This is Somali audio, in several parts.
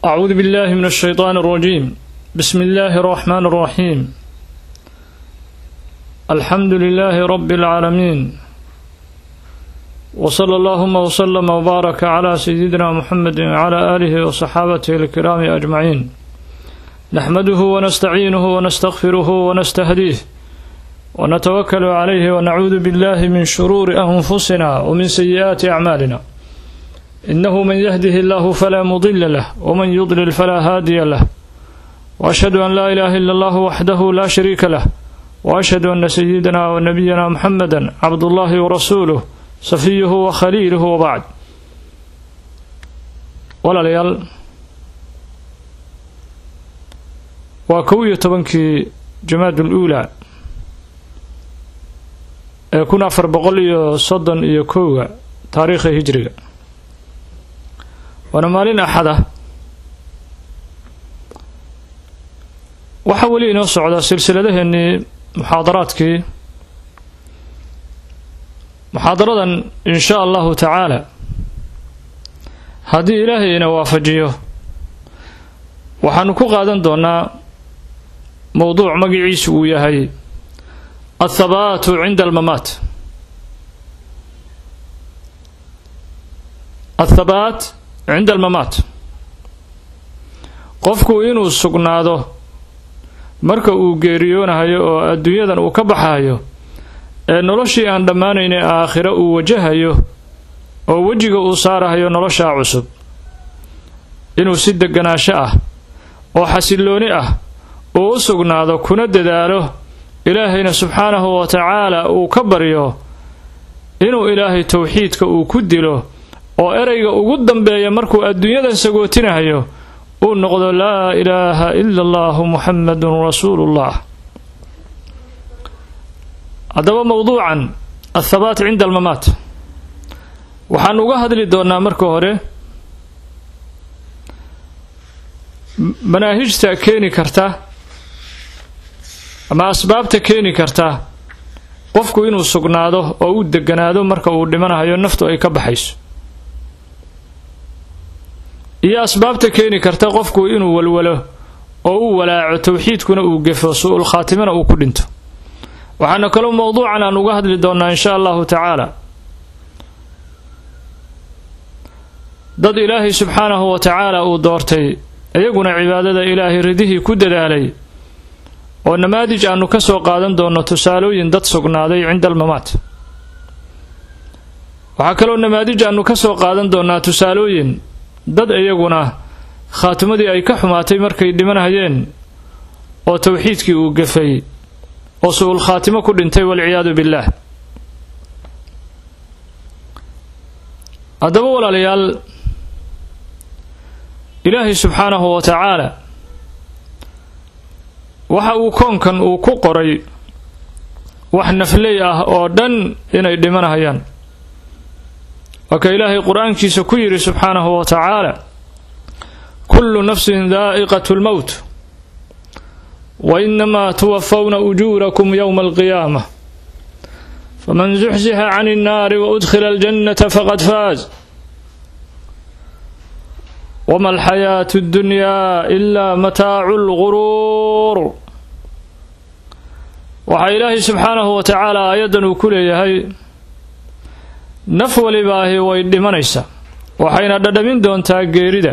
أعوذ بالله من الشيطان الرجيم بسم الله الرحمن الرحيم الحمد لله رب العالمين وصلى اللهم وسلم وبارك على سيدنا محمد وعلى آله وصحابته الكرام أجمعين نحمده ونستعينه ونستغفره ونستهديه ونتوكل عليه ونعوذ بالله من شرور أنفسنا ومن سيئات أعمالنا إنه من يهده الله فلا مضل له ومن يضلل فلا هادي له وأشهد أن لا إله إلا الله وحده لا شريك له وأشهد أن سيدنا ونبينا محمدا عبد الله ورسوله صفيه وخليله وبعد ولا ليال وكوية تبنكي جماد الأولى kun afar boqol iyo soddon iyo kowga taariikha hijriga waana maalin axad ah waxaa weli inoo socda silsiladaheenii muxaadaraadkii muxaadaradan in shaa allahu tacaala haddii ilaahay ina waafajiyo waxaanu ku qaadan doonaa mowduuc magaciisu uu yahay athabaatu cinda almamaat athabaat cinda almamaat qofku inuu sugnaado marka uu geeriyoonahayo oo adduunyadan uu ka baxayo ee noloshii aan dhammaanayna aakhiro uu wajahayo oo wejiga uu saarahayo noloshaa cusub inuu si deganaansho ah oo xasillooni ah uu u sugnaado kuna dadaalo ilaahayna subxaanahu wa tacaala uu ka baryo inuu ilaahay towxiidka uu ku dilo oo ereyga ugu dambeeya markuu adduunyadan sagootinahayo uu noqdo laa ilaaha ila allahu muxamadun rasuulullah haddaba mowduucan athabaat cinda almamaat waxaan uga hadli doonnaa marka hore manaahijta keeni karta ama asbaabta keeni karta qofku inuu sugnaado oo u deganaado marka uu dhimanahayo naftu ay ka baxayso iyo asbaabta keeni karta qofku inuu walwalo oo u walaaco towxiidkuna uu gefo su-ul khaatimana uu ku dhinto waxaana kaloo mowduucan aan uga hadli doonnaa in shaa allahu tacaala dad ilaahay subxaanahu wa tacaala uu doortay iyaguna cibaadada ilaahay ridihii ku dadaalay oo namaadij aanu ka soo qaadan doonno tusaalooyin dad sugnaaday cinda almamaat waxaa kaloo namaadij aanu ka soo qaadan doonnaa tusaalooyin dad iyaguna khaatimadii ay ka xumaatay markay dhimanayeen oo towxiidkii uu gafay oo su-ul khaatimo ku dhintay walciyaadu billaah haddaba walaalayaal ilaahay subxaanahu wa tacaala waxa uu koonkan uu ku qoray wax nafley ah oo dhan inay dhimanahayaan waa ka ilaahay qur-aankiisa ku yidhi subxaanahu wa tacaala kullu nafsin daa'iqatu lmowt wa inamaa tuwafawna ujuurakum yowma alqiyaama faman zuxzixa can innaari wa udkhila aljannata faqad faaz wma alxayaatu ddunyaa ilaa mataacu lguruur waxaa ilaahay subxaanahu wa tacaala aayaddan uu ku leeyahay naf walibaahi way dhimanaysaa waxayna dhadhamin doontaa geerida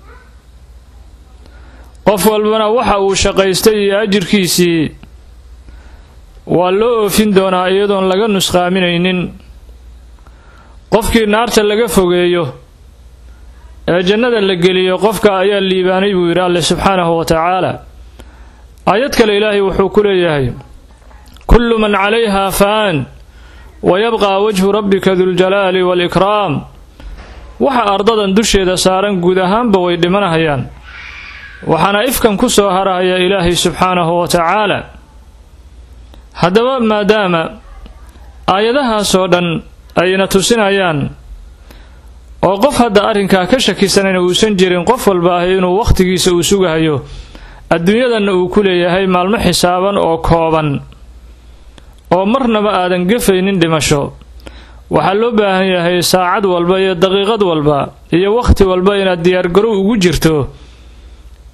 qof walbana waxa uu shaqaystay iyo ajirkiisii waa loo oofin doonaa iyadoon laga nusqaaminaynin qofkii naarta laga fogeeyo ee jannada la geliyo qofka ayaa liibaanay buu yidhi alle subxaanahu wa tacaala aayad kale ilaahay wuxuu ku leeyahay kullu man calayha faan wa yabqaa wajhu rabbika duljalaali waalikraam waxa ardadan dusheeda saaran guud ahaanba way dhimanahayaan waxaana ifkan ku soo harahaya ilaahay subxaanahu wa tacaala haddaba maadaama aayadahaasoo dhan ayna tusinayaan oo qof hadda arrinkaa ka shakisanayna uusan jirin qof walba ahi inuu wakhtigiisa uu sugahayo adduunyadanna uu ku leeyahay maalmo xisaaban oo kooban oo marnaba aadan gefaynin dhimasho waxaa loo baahan yahay saacad walba iyo daqiiqad walba iyo wakhti walba inaad diyaargarow ugu jirto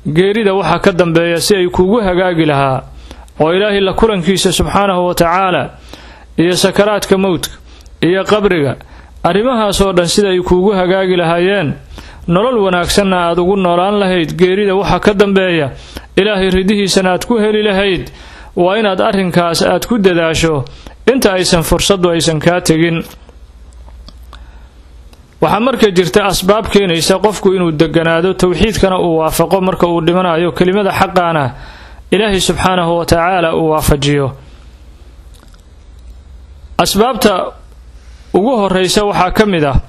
geerida waxaa ka dambeeya si ay kuugu hagaagi lahaa oo ilaahay la kulankiisa subxaanahu wa tacaala iyo sakaraadka mowdka iyo qabriga arrimahaasoo dhan sida ay kuugu hagaagi lahaayeen nolol wanaagsanna aad ugu noolaan lahayd geerida waxaa ka dambeeya ilaahay ridihiisana aad ku heli lahayd waa inaad arrinkaas aad ku dadaasho inta aysan fursaddu aysan kaa tegin waxaa marka jirta asbaab keenaysa qofku inuu deganaado towxiidkana uu waafaqo marka uu dhimanayo kelimada xaqaana ilaahay subxaanahu wa tacaala uu waafajiyo asbaabta ugu horeysa waxaa ka mid ah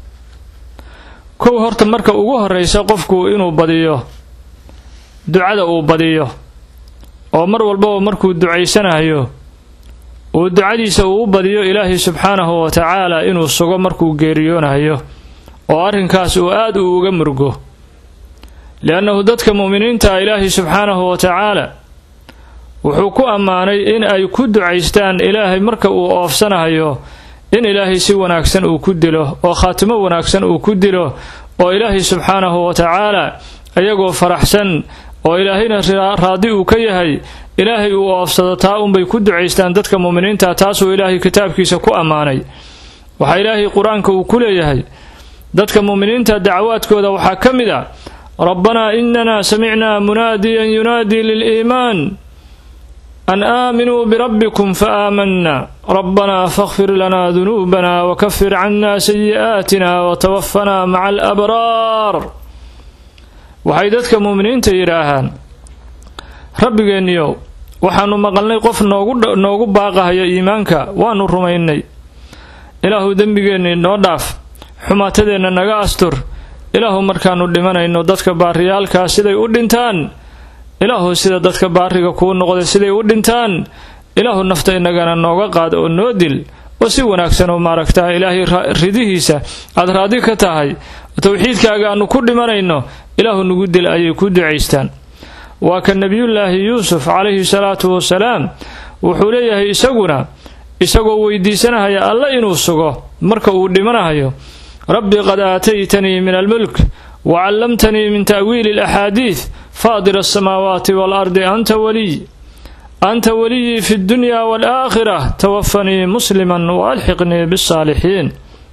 kow horta marka ugu horeysa qofku inuu badiyo ducada uu badiyo oo mar walbaba markuu ducaysanayo uu ducadiisa uu u badiyo ilaahay subxaanahu wa tacaala inuu sugo markuu geeriyoonayo oo arrinkaas uu aad uu uga murgo li-annahu dadka mu'miniinta ilaahay subxaanahu wa tacaala wuxuu ku ammaanay in ay ku ducaystaan ilaahay marka uu oofsanayo in ilaahay si wanaagsan uu ku dilo oo khaatimo wanaagsan uu ku dilo oo ilaahay subxaanahu wa tacaala iyagoo faraxsan oo ilaahayna raadi uu ka yahay ilaahay uu oofsado taa unbay ku ducaystaan dadka mu'miniinta taasuu ilaahay kitaabkiisa ku ammaanay waxaa ilaahay qur-aanka uu ku leeyahay dadka mu'miniinta dacwaadkooda waxaa ka mid a rabbanaa inana samicnaa munaadiyan yunaadii liliimaan an aaminuu birabbikum fa aamanna rabbanaa fakfir lanaa dunuubana wakafir cannaa sayi'aatina watawaffanaa maca alabraar waxay dadka mu'miniinta yidhaahaan rabbigeenniyow waxaannu maqalnay qof noogu baaqahaya iimaanka waannu rumaynay ilaahu dembigeennii noo dhaaf xumaatadeenna naga astur ilaahu markaannu dhimanayno dadka baariyaalkaa siday u dhintaan ilaahu sida dadka baariga kuu noqday siday u dhintaan ilaahu nafta inagana nooga qaad oo noo dil oo si wanaagsan oo maaragtaa ilaahay ridihiisa aad raadi ka tahay towxiidkaaga aanu ku dhimanayno ilaahu nagu dil ayay ku ducaystaan waa ka nebiyullaahi yuusuf calayhi salaatu wasalaam wuxuu leeyahay isaguna isagoo weydiisanahaya alla inuu sugo marka uu dhimanahayo rabbi qad aataytanii min almulk wa callamtanii min ta'wiili alaxaadiid faadir alsamaawaati waalardi anta waliy anta waliyii fi ddunyaa waalaakhira tawafanii musliman wa alxiqnii bisaalixiin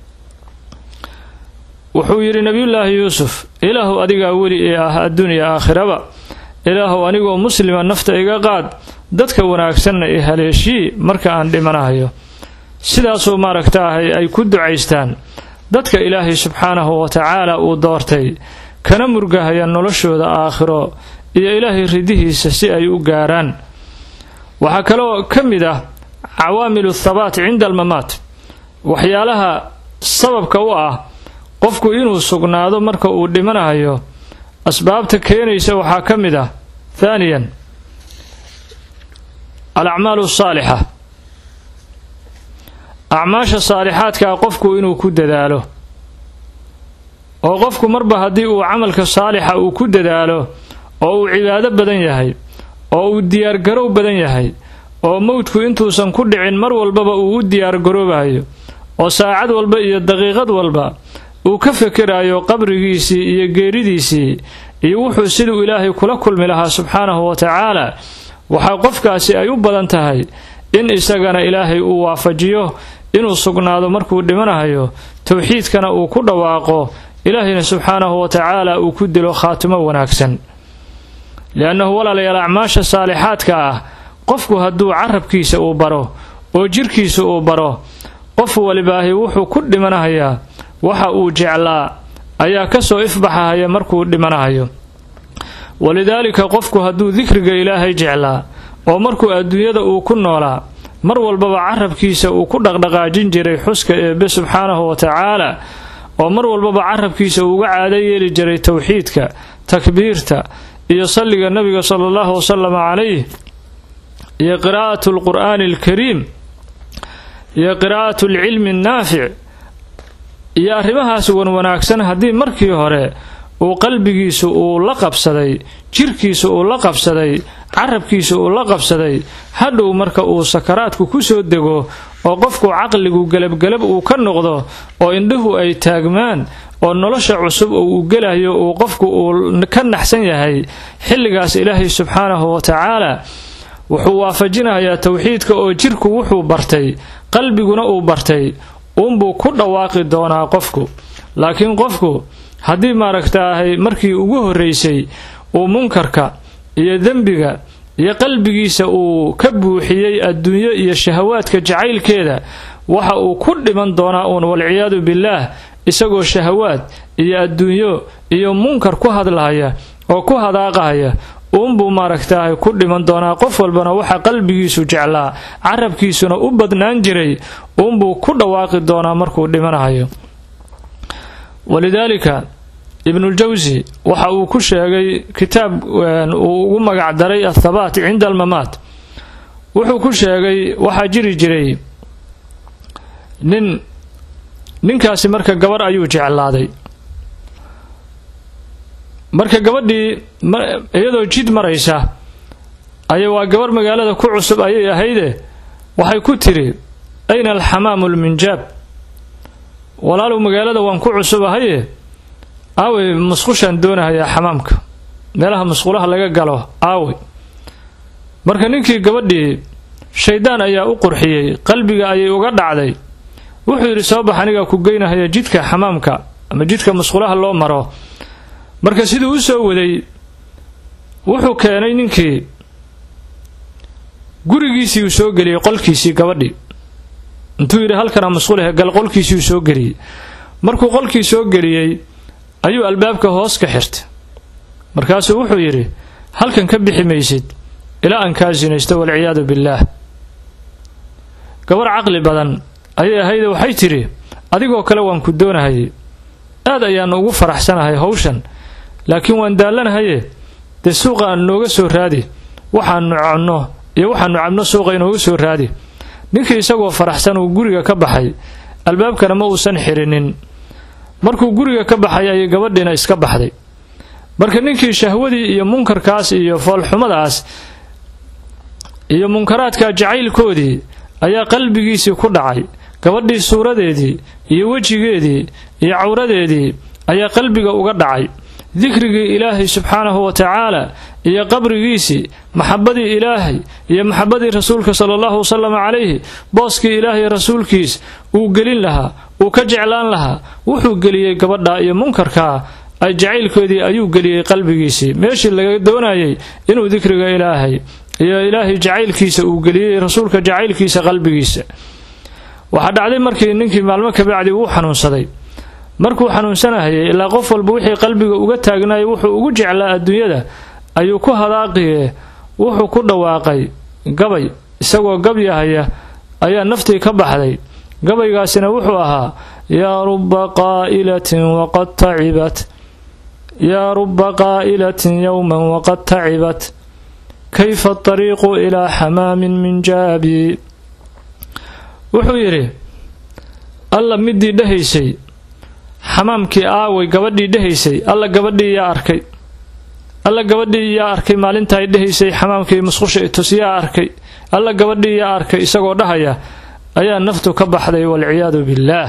wuxuu yidhi nebiyullaahi yuusuf ilaahu adigaa weli ee ah addunya aakhiraba ilaahu anigoo muslima nafta iga qaad dadka wanaagsanna i haleeshii marka aan dhimanahayo sidaasuu maaragtaahay ay ku ducaystaan dadka ilaahay subxaanahu wa tacaala uu doortay kana murgahaya noloshooda aakhiro iyo ilaahay ridihiisa si ay u gaaraan waxaa kaloo ka mid ah cawaamilu thabaat cinda almamaat waxyaalaha sababka u ah qofku inuu sugnaado marka uu dhimanahayo asbaabta keenaysa waxaa ka mid ah thaaniyan alacmaalu saalixa acmaasha saalixaadkaa qofku inuu ku dadaalo oo qofku marba haddii uu camalka saalixa uu ku dadaalo oo uu cibaado badan yahay oo uu diyaargarow badan yahay oo mowdku intuusan ku dhicin mar walbaba uu u diyaargaroobayo oo saacad walba iyo daqiiqad walba uu ka fekerayo qabrigiisii iyo geeridiisii iyo wuxuu siduu ilaahay kula kulmi lahaa subxaanahu wa tacaala waxaa qofkaasi ay u badan tahay in isagana ilaahay uu waafajiyo inuu sugnaado markuu dhimanahayo towxiidkana uu ku dhawaaqo ilaahayna subxaanahu wa tacaala uu ku dilo khaatimo wanaagsan liannahu walaalayaal acmaasha saalixaadka ah qofku hadduu carabkiisa uu baro oo jirkiisa uu baro qof walibaahi wuxuu ku dhimanahayaa waxa uu jeclaa ayaa kasoo ifbaxahaya markuu dhimanahayo walidaalika qofku hadduu dikriga ilaahay jeclaa oo markuu adduunyada uu ku noolaa mar walbaba carabkiisa uu ku dhaqdhaqaajin jiray xuska eebbe subxaanahu wa tacaala oo mar walbaba carabkiisa uuga caado yeeli jiray towxiidka takbiirta iyo salliga nabiga sala allahu wasalam calayh iyo qiraa'atu alqur'aani alkariim iyo qiraa'atu alcilmi annaafic iyo arrimahaas wanwanaagsan haddii markii hore uu qalbigiisu uu la qabsaday jirkiisa uu la qabsaday carabkiisa uu la qabsaday hadhow marka uu sakaraadku ku soo dego oo qofku caqligu gelabgelab uu ka noqdo oo indhuhu ay taagmaan oo nolosha cusub oo uu gelayo uu qofku uu ka naxsan yahay xilligaas ilaahay subxaanahu wa tacaala wuxuu waafajinayaa towxiidka oo jirku wuxuu bartay qalbiguna uu bartay uunbuu ku dhawaaqi doonaa qofku laakiin qofku haddii maaragtaahay markii ugu horraysay uu munkarka iyo dembiga iyo qalbigiisa uu ka buuxiyey adduunyo iyo shahawaadka jacaylkeeda waxa uu ku dhiman doonaa uun walciyaadu billaah isagoo shahawaad iyo adduunyo iyo munkar ku hadlahaya oo ku hadaaqahaya uunbuu maaragtaahay ku dhiman doonaa qof walbana waxa qalbigiisu jeclaa carabkiisuna u badnaan jiray uunbuu ku dhawaaqi doonaa markuu dhimanahayo walidaalika ibnuljawsi waxa uu ku sheegay kitaab uu ugu magac daray athabaat cinda almamaat wuxuu ku sheegay waxaa jiri jiray nin ninkaasi marka gabarh ayuu jeclaaday marka gabadhii iyadoo jid maraysa aya waa gabarh magaalada ku cusub ayay ahayde waxay ku tiri ayna alxamaamu lminjaab walaalow magaalada waan ku cusub ahaye aawey musqushaan doonahayaa xamaamka meelaha musqulaha laga galo aawey marka ninkii gabadhii shaydaan ayaa u qurxiyey qalbiga ayay uga dhacday wuxuu yidhi soo bax anigaa ku geynahaya jidka xamaamka ama jidka musqulaha loo maro marka siduu u soo waday wuxuu keenay ninkii gurigiisii uu soo geliyey qolkiisii gabadhii intuu yidhi halkanaa musqulahe gal qolkiisii uu soo geliyey markuu qolkii soo geliyey ayuu albaabka hoos ka xirtay markaasuu wuxuu yidhi halkan ka bixi maysid ilaa aan kaa sinaysto walciyaadu billaah gabar caqli badan ayay ahayde waxay tidhi adigoo kale waan ku doonahayay aad ayaan ugu faraxsanahay hawshan laakiin waan daallanahaye dee suuqa aan nooga soo raadi waxaanu cunno iyo waxaanu cabno suuqa inooga soo raadi ninkii isagoo faraxsan uu guriga ka baxay albaabkana ma uusan xirinin markuu guriga ka baxay ayay gabadhiina iska baxday marka ninkii shahwadii iyo munkarkaas iyo foolxumadaas iyo munkaraadka jacaylkoodii ayaa qalbigiisii ku dhacay gabadhii suuradeedii iyo wejigeedii iyo cawradeedii ayaa qalbiga uga dhacay dikrigii ilaahay subxaanahu wa tacaala iyo qabrigiisii maxabadii ilaahay iyo maxabadii rasuulka sala allahu wasalam calayhi booskii ilaahay rasuulkiis uu gelin lahaa uu ka jeclaan lahaa wuxuu geliyey gabadha iyo munkarkaa ay jacaylkoodii ayuu geliyey qalbigiisii meeshii laga doonayay inuu dikriga ilaahay iyo ilaahay jacaylkiisa uu geliyey rasuulka jacaylkiisa qalbigiisa waxaa dhacday markii ninkii maalmo kabacdi uu xanuunsaday markuu xanuunsanahayay ilaa qof walba wixii qalbiga uga taagnaayay wuxuu ugu jeclaa adduunyada ayuu ku hadaaqiye wuxuu ku dhawaaqay gabay isagoo gabyahaya ayaa naftii ka baxday gabaygaasina wuxuu ahaa yaa rubba qaa'ilatin waqad tacibat yaa rubba qaa'ilatin yowman waqad tacibat kayfa atariiqu ilaa xamaamin min jaabi wuxuu yidhi alla midii dhahaysay xamaamkii aaway gabadhii dhahaysay alla gabadhii yaa arkay alla gabadhii yaa arkay maalintaay dhahaysay xamaamkii musqusha itus yaa arkay alla gabadhii yaa arkay isagoo dhahaya ayaa naftu ka baxday walciyaadu billaah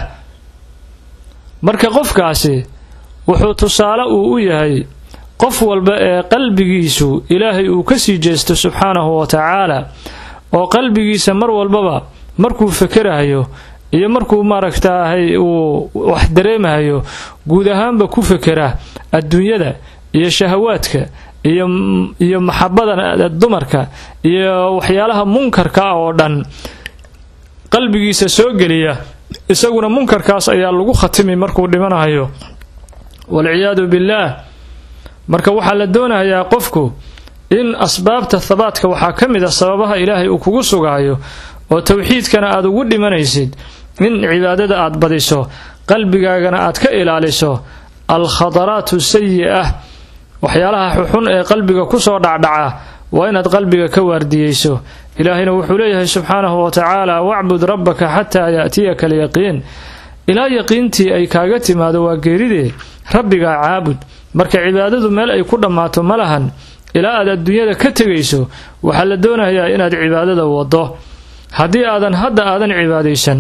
marka qofkaasi wuxuu tusaale uu u yahay qof walba ee qalbigiisu ilaahay uu ka sii jeesto subxaanahu wa tacaala oo qalbigiisa mar walbaba markuu fekerahayo iyo markuu maaragtaahay uu wax dareemahayo guud ahaanba ku fekera adduunyada iyo shahawaadka iyo iyo maxabada dumarka iyo waxyaalaha munkarka ah oo dhan qalbigiisa soo geliya isaguna munkarkaas ayaa lagu khatimi markuu dhimanahayo walciyaadu billaah marka waxaa la doonayaa qofku in asbaabta habaadka waxaa ka mid a sababaha ilaahay uu kugu sugaayo oo towxiidkana aad ugu dhimanaysid in cibaadada aad badiso qalbigaagana aad ka ilaaliso alkhadaraatu sayi-ah waxyaalaha xuxun ee qalbiga kusoo dhacdhaca waa inaad qalbiga ka waardiyeyso ilaahayna wuxuu leeyahay subxaanahu wa tacaala wacbud rabbaka xataa ya'tiyaka alyaqiin ilaa yaqiintii ay kaaga timaado waa geeridee rabbigaa caabud marka cibaadadu meel ay ku dhammaato ma lahan ilaa aad adduunyada ka tegayso waxaa la doonayaa inaad cibaadada wado haddii aadan hadda aadan cibaadaysan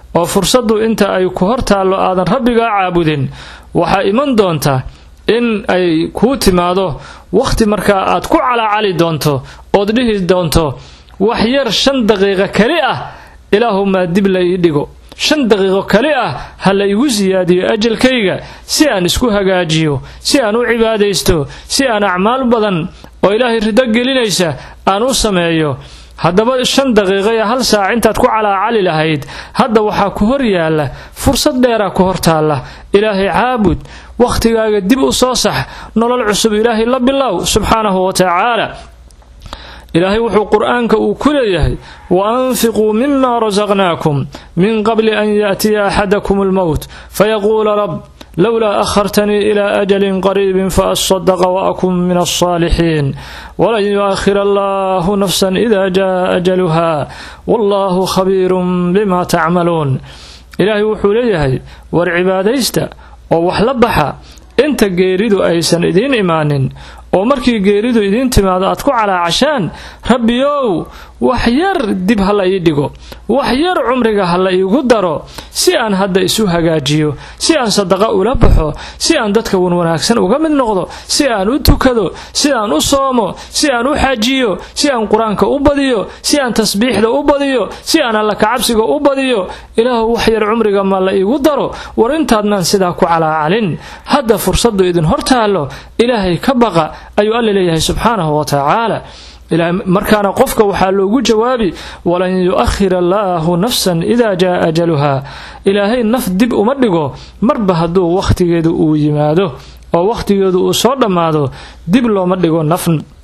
oo fursaddu inta ay ku hor taallo aadan rabbigaa caabudin waxaa iman doonta in ay kuu timaado wakhti markaa aad ku calaacali doonto ood dhihi doonto wax yar shan daqiiqo keli ah ilaahumaa dib la ii dhigo shan daqiiqo kali ah ha la igu siyaadiyo ajalkayga si aan isku hagaajiyo si aan u cibaadaysto si aan acmaal badan oo ilaahay rido gelinaysa aan u sameeyo haddaba shan daqiiqo iyo hal saac intaad ku calaacali lahayd hadda waxaa ku hor yaalla fursad dheeraa ku hor taalla ilaahay caabud wakhtigaaga dib u soo sax nolol cusub ilaahay la bilow subxaanahu wa tacaala ilaahay wuxuu qur-aanka uu ku leeyahay wa anfiquu mima rasaqnaakum min qabli an yaatiya axadakum almowt fayaquula rab lowlaa akhartanii ilaa ajalin qariibin faasadaqa waakun min alsaalixiin walan yu'akhir allahu nafsan ida jaa ajaluha wallahu khabiirun bima tacmaluun ilaahay wuxuu leeyahay war cibaadaysta oo wax la baxa inta geeridu aysan idiin imaanin oo markii geeridu idiin timaado aad ku calaacashaan rabbiyow wax yar dib ha la ii dhigo wax yar cumriga ha la iigu daro si aan hadda isu hagaajiyo si aan sadaqa ula baxo si aan dadka wanwanaagsan uga mid noqdo si aan u tukado si aan u soomo si aan u xajiyo si aan qur-aanka u badiyo si aan tasbiixda u badiyo si aan alla kacabsiga u badiyo ilaahu wax yar cumriga ma la iigu daro war intaadnaan sidaa ku calaacalin hadda fursaddu idin hor taallo ilaahay ka baqa ayuu alla leeyahay subxaanahu wa tacaala markaana qofka waxaa loogu jawaabi walan yu'akhir allaahu nafsan idaa jaa ajaluha ilaahay naf dib uma dhigo marba hadduu wakhtigeedu uu yimaado oo wakhtigeedu uu soo dhammaado dib looma dhigo naf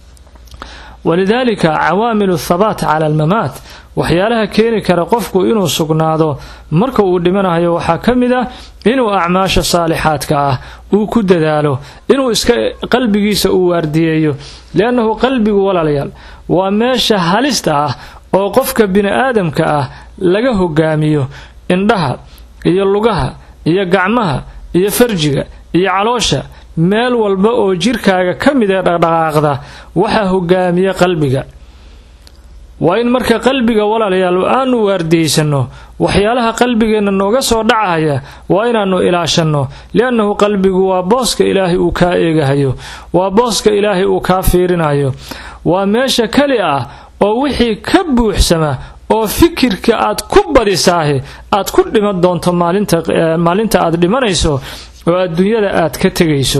walidaalika cawaamilu thabaat cala almamaat waxyaalaha keeni kara qofku inuu sugnaado marka uu dhimanayo waxaa ka mid ah inuu acmaasha saalixaadka ah uu ku dadaalo inuu iska qalbigiisa uu waardiyeeyo liannahu qalbigu walaalayaal waa meesha halista ah oo qofka bini aadamka ah laga hogaamiyo indhaha iyo lugaha iyo gacmaha iyo farjiga iyo caloosha meel walba oo jirkaaga ka mid ee dhaqdhaqaaqda waxaa hogaamiya qalbiga waa in marka qalbiga walaalayaal aanu waardiyeysano waxyaalaha qalbigeenna nooga soo dhacaya waa inaannu ilaashanno liannahu qalbigu waa booska ilaahay uu kaa eegahayo waa booska ilaahay uu kaa fiirinayo waa meesha keli ah oo wixii ka buuxsama oo fikirka aad ku badisaahi aad ku dhiman doonto maalinta aad dhimanayso oo adduunyada aad ka tegayso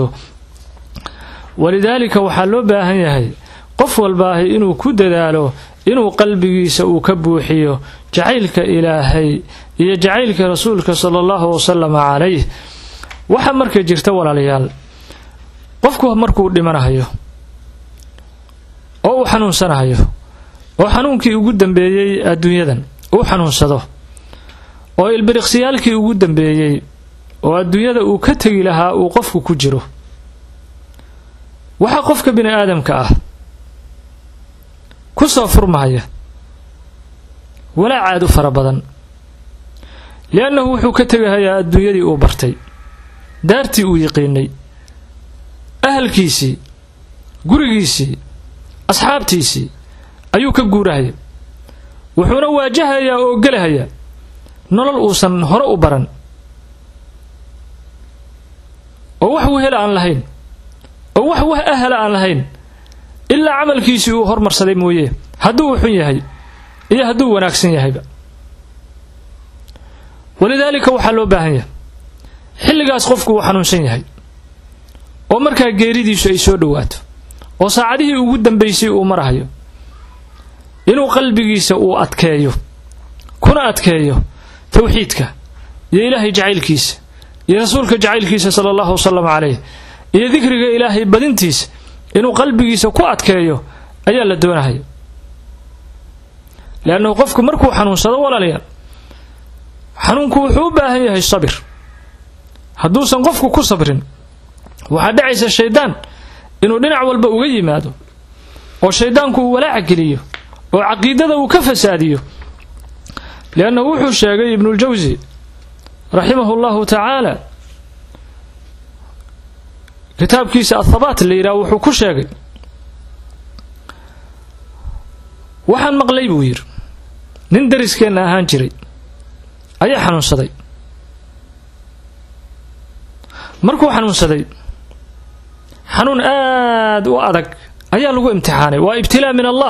walidaalika waxaa loo baahan yahay qof walbaahi inuu ku dadaalo inuu qalbigiisa uu ka buuxiyo jacaylka ilaahay iyo jacaylka rasuulka sala allahu wasalama calayh waxaa marka jirta walaalayaal qofku markuu dhimanahayo oo uu xanuunsanahayo oo xanuunkii ugu dambeeyey adduunyadan uu xanuunsado oo ilbiriqsiyaalkii ugu dambeeyey oo adduunyada uu ka tegi lahaa uu qofku ku jiro waxaa qofka bini aadamka ah ku soo furmahaya walaacaad u fara badan liannahu wuxuu ka tegahayaa adduunyadii uu bartay daartii uu yiqiinay ahalkiisii gurigiisii asxaabtiisii ayuu ka guurahaya wuxuuna waajahayaa oo gelahayaa nolol uusan hore u baran oo wax wehela aan lahayn oo wax wax ahala aan lahayn ilaa camalkiisii uu hormarsaday mooye hadduu uu xun yahay iyo hadduu wanaagsan yahayba walidaalika waxaa loo baahan yahay xilligaas qofku uu xanuunsan yahay oo markaa geeridiisu ay soo dhowaato oo saacadihii ugu dambaysay uu marahayo inuu qalbigiisa uu adkeeyo kuna adkeeyo tawxiidka iyo ilaahay jacaylkiisa iyo rasuulka jacaylkiisa sala allahu wasalam calayh iyo dikriga ilaahay badintiisa inuu qalbigiisa ku adkeeyo ayaa la doonahaya leannahu qofku markuu xanuunsado walaalayaal xanuunku wuxuu u baahan yahay sabir hadduusan qofku ku sabrin waxaa dhacaysa shaydaan inuu dhinac walba uga yimaado oo shaydaanku uu walaaca geliyo oo caqiidada uu ka fasaadiyo liannahu wuxuu sheegay ibnuuljawsi raximahu llahu tacaala kitaabkiisa athabaat la yidhaha wuxuu ku sheegay waxaan maqlay buu yidhi nin dariskeenna ahaan jiray ayaa xanuunsaday markuu xanuunsaday xanuun aad u adag ayaa lagu imtixaanay waa ibtilaa min allah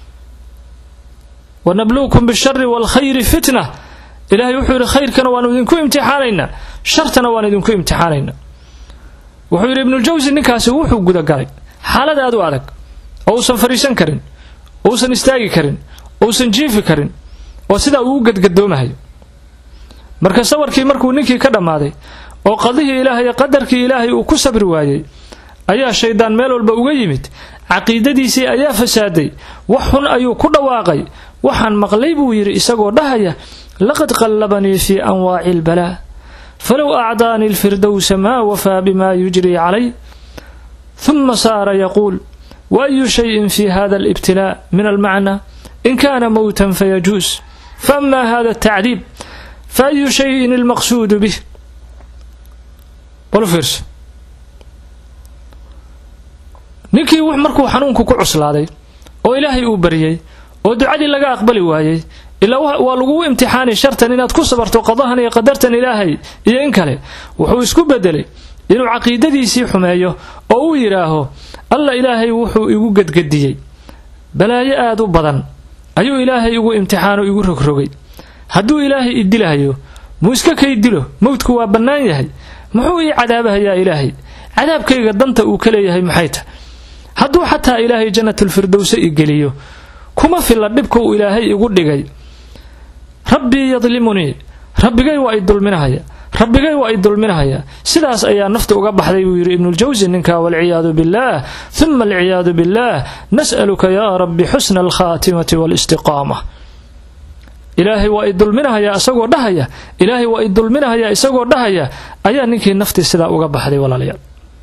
wanabluukum bishari waalkhayri fitna ilaahay wuxuu yidhi khayrkana waanu idinku imtixaanaynaa shartana waan idinku imtixaanaynaa wuxuu yidhi ibnuljawsi ninkaasi wuxuu gudagalay xaalad aad u adag oo uusan fadhiisan karin oo uusan istaagi karin oo uusan jiifi karin oo sidaa uu u gadgadoomahayo marka sawarkii markuu ninkii ka dhammaaday oo qadihii ilaahay qadarkii ilaahay uu ku sabri waayey ayaa shaydaan meel walba uga yimid caqiidadiisii ayaa fasaaday wax xun ayuu ku dhawaaqay waxaan maqlay buu yidhi isagoo dhahaya laqad qallabanii fii anwaaci albalaa falow acdaanii alfirdowsa maa wafaa bimaa yujrii calay huma saara yaquul waayu shayin fi hada alibtilaa min almacnaa in kaana mowtan fayajuus faama hada altacdiib faayu shayin almaqsuudu bih bal fiirso ninkii markuu xanuunku ku cuslaaday oo ilaahay uu baryey oo ducadii laga aqbali waayey ilaa waa lagugu imtixaani shartan inaad ku sabarto qadahan iyo qadartan ilaahay iyo in kale wuxuu isku bedelay inuu caqiidadiisii xumeeyo oo uu yidhaaho alla ilaahay wuxuu igu gedgediyey balaayo aad u badan ayuu ilaahay igu imtixaano igu rogrogay hadduu ilaahay i dilahayo muu iska kay dilo mowdku waa bannaan yahay muxuu ii cadaabahayaa ilaahay cadaabkayga danta uu ka leeyahay maxay tahy hadduu xataa ilaahay jannatulfirdowse i geliyo kuma filla dhibka uu ilaahay igu dhigay rabbii yadlimunii rabbigay waa i dulminahaya rabbigay waa i dulminahaya sidaas ayaa nafta uga baxday buu yidhi ibnuljawsi ninka walciyaadu billaah huma alciyaadu billaah nas'aluka yaa rabbi xusna alkhaatimati waalistiqaama ilaahay waa i dulminahayaa isagoo dhahaya ilaahay waa i dulminahayaa isagoo dhahaya ayaa ninkii naftii sidaa uga baxday walaalayaal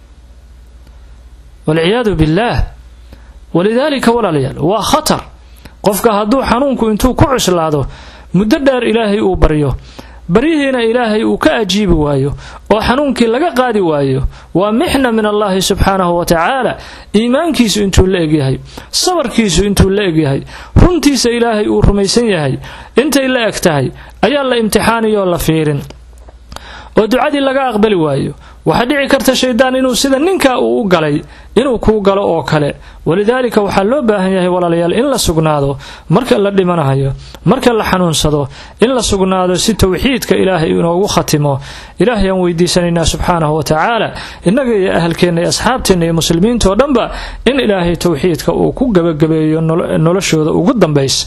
walciyaadu billaah walidaalika walaalayaal waa khatar qofka hadduu xanuunku intuu ku cuslaado muddo dheer ilaahay uu baryo baryihiina ilaahay uu ka ajiibi waayo oo xanuunkii laga qaadi waayo waa mixna min allaahi subxaanahu wa tacaala iimaankiisu intuu la egyahay sabarkiisu intuu la egyahay runtiisa ilaahay uu rumaysan yahay intay la eg tahay ayaa la imtixaaniyoo la fiirin oo ducadii laga aqbali waayo waxaa dhici karta shaydaan inuu sida ninka uu u galay inuu kuu galo oo kale walidaalika waxaa loo baahan yahay walaalayaal in la sugnaado marka la dhimanayo marka la xanuunsado in la sugnaado si towxiidka ilaahay inoogu khatimo ilaahay aan weydiisanaynaa subxaanahu wa tacaala innaga iyo ahalkeenna iyo asxaabteenna iyo muslimiintao dhanba in ilaahay towxiidka uu ku gebagabeeyo noloshooda ugu dambaysa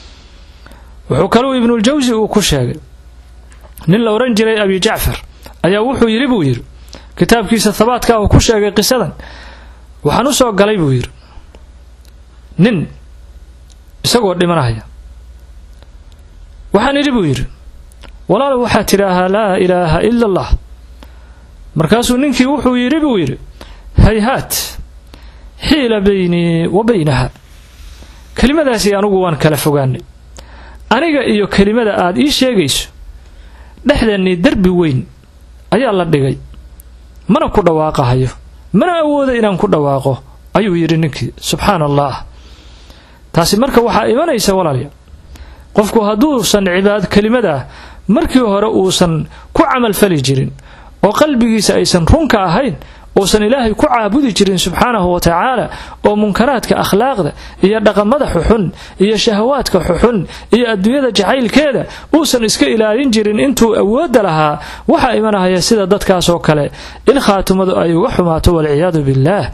wuxuu kaluu ibnuljawsi uu ku sheegay nin la odhan jiray abi jacfar ayaa wuxuu yidhi buu yidhi kitaabkiisa habaadka uu ku sheegay qisadan waxaan u soo galay buu yidhi nin isagoo dhimanaya waxaan idhi buu yidhi walaal waxaad tidhaahaa laa ilaaha ila allah markaasuu ninkii wuxuu yidhi buu yidhi hayhaat xiila baynii wa baynaha kelimadaasi anugu waan kala fogaanay aniga iyo kelimada aad ii sheegayso dhexdeennii derbi weyn ayaa la dhigay mana ku dhawaaqahayo mana awooda inaan ku dhawaaqo ayuu yidhi ninkii subxaana allah taasi marka waxaa imanaysa walaalya qofku hadduusan cibaad kelimadaa markii hore uusan ku camalfali jirin oo qalbigiisa aysan runka ahayn uusan ilaahay ku caabudi jirin subxaanahu wa tacaala oo munkaraadka akhlaaqda iyo dhaqamada xuxun iyo shahawaadka xuxun iyo adduunyada jacaylkeeda uusan iska ilaalin jirin intuu awoodda lahaa waxaa imanahaya sida dadkaasoo kale in khaatimadu ay uga xumaato walciyaadu billaah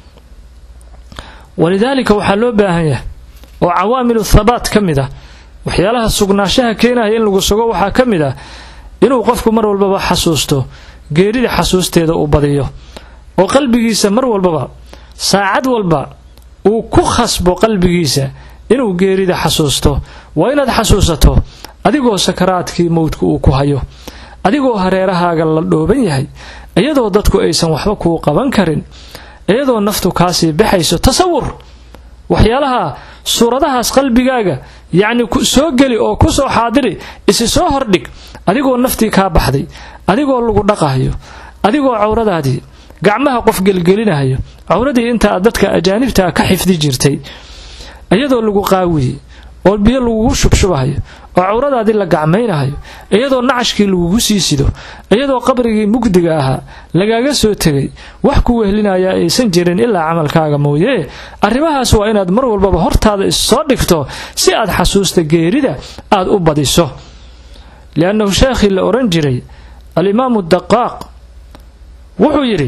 walidaalika waxaa loo baahan yahay oo cawaamilu thabaat ka mid ah waxyaalaha sugnaanshaha keenaya in lagu sugo waxaa ka mid ah inuu qofku mar walbaba xasuusto geerida xasuusteeda uu badiyo oo qalbigiisa mar walbaba saacad walba uu ku khasbo qalbigiisa inuu geerida xasuusto waa inaad xasuusato adigoo sakaraadkii mowdka uu ku hayo adigoo hareerahaaga la dhooban yahay iyadoo dadku aysan waxba kuu qaban karin iyadoo naftu kaasii baxayso tasawur waxyaalaha suuradahaas qalbigaaga yacni soo geli oo ku soo xaadiri isi soo hordhig adigoo naftii kaa baxday adigoo lagu dhaqahayo adigoo cawradaadii gacmaha qof gelgelinahayo cawradii intaa dadka ajaanibtaa ka xifdi jirtay iyadoo lagu qaawiyey oo biyo lagugu shubshubahayo oo cawradaadii la gacmaynahayo iyadoo nacashkii lagugu sii sido iyadoo qabrigii mugdiga ahaa lagaaga soo tegay wax ku wehlinayaa aysan jirin ilaa camalkaaga mooyee arrimahaas waa inaad mar walbaba hortaada issoo dhigto si aad xasuusta geerida aad u badiso liannahu sheekhii la odhan jiray alimaamu daqaaq wuxuu yidhi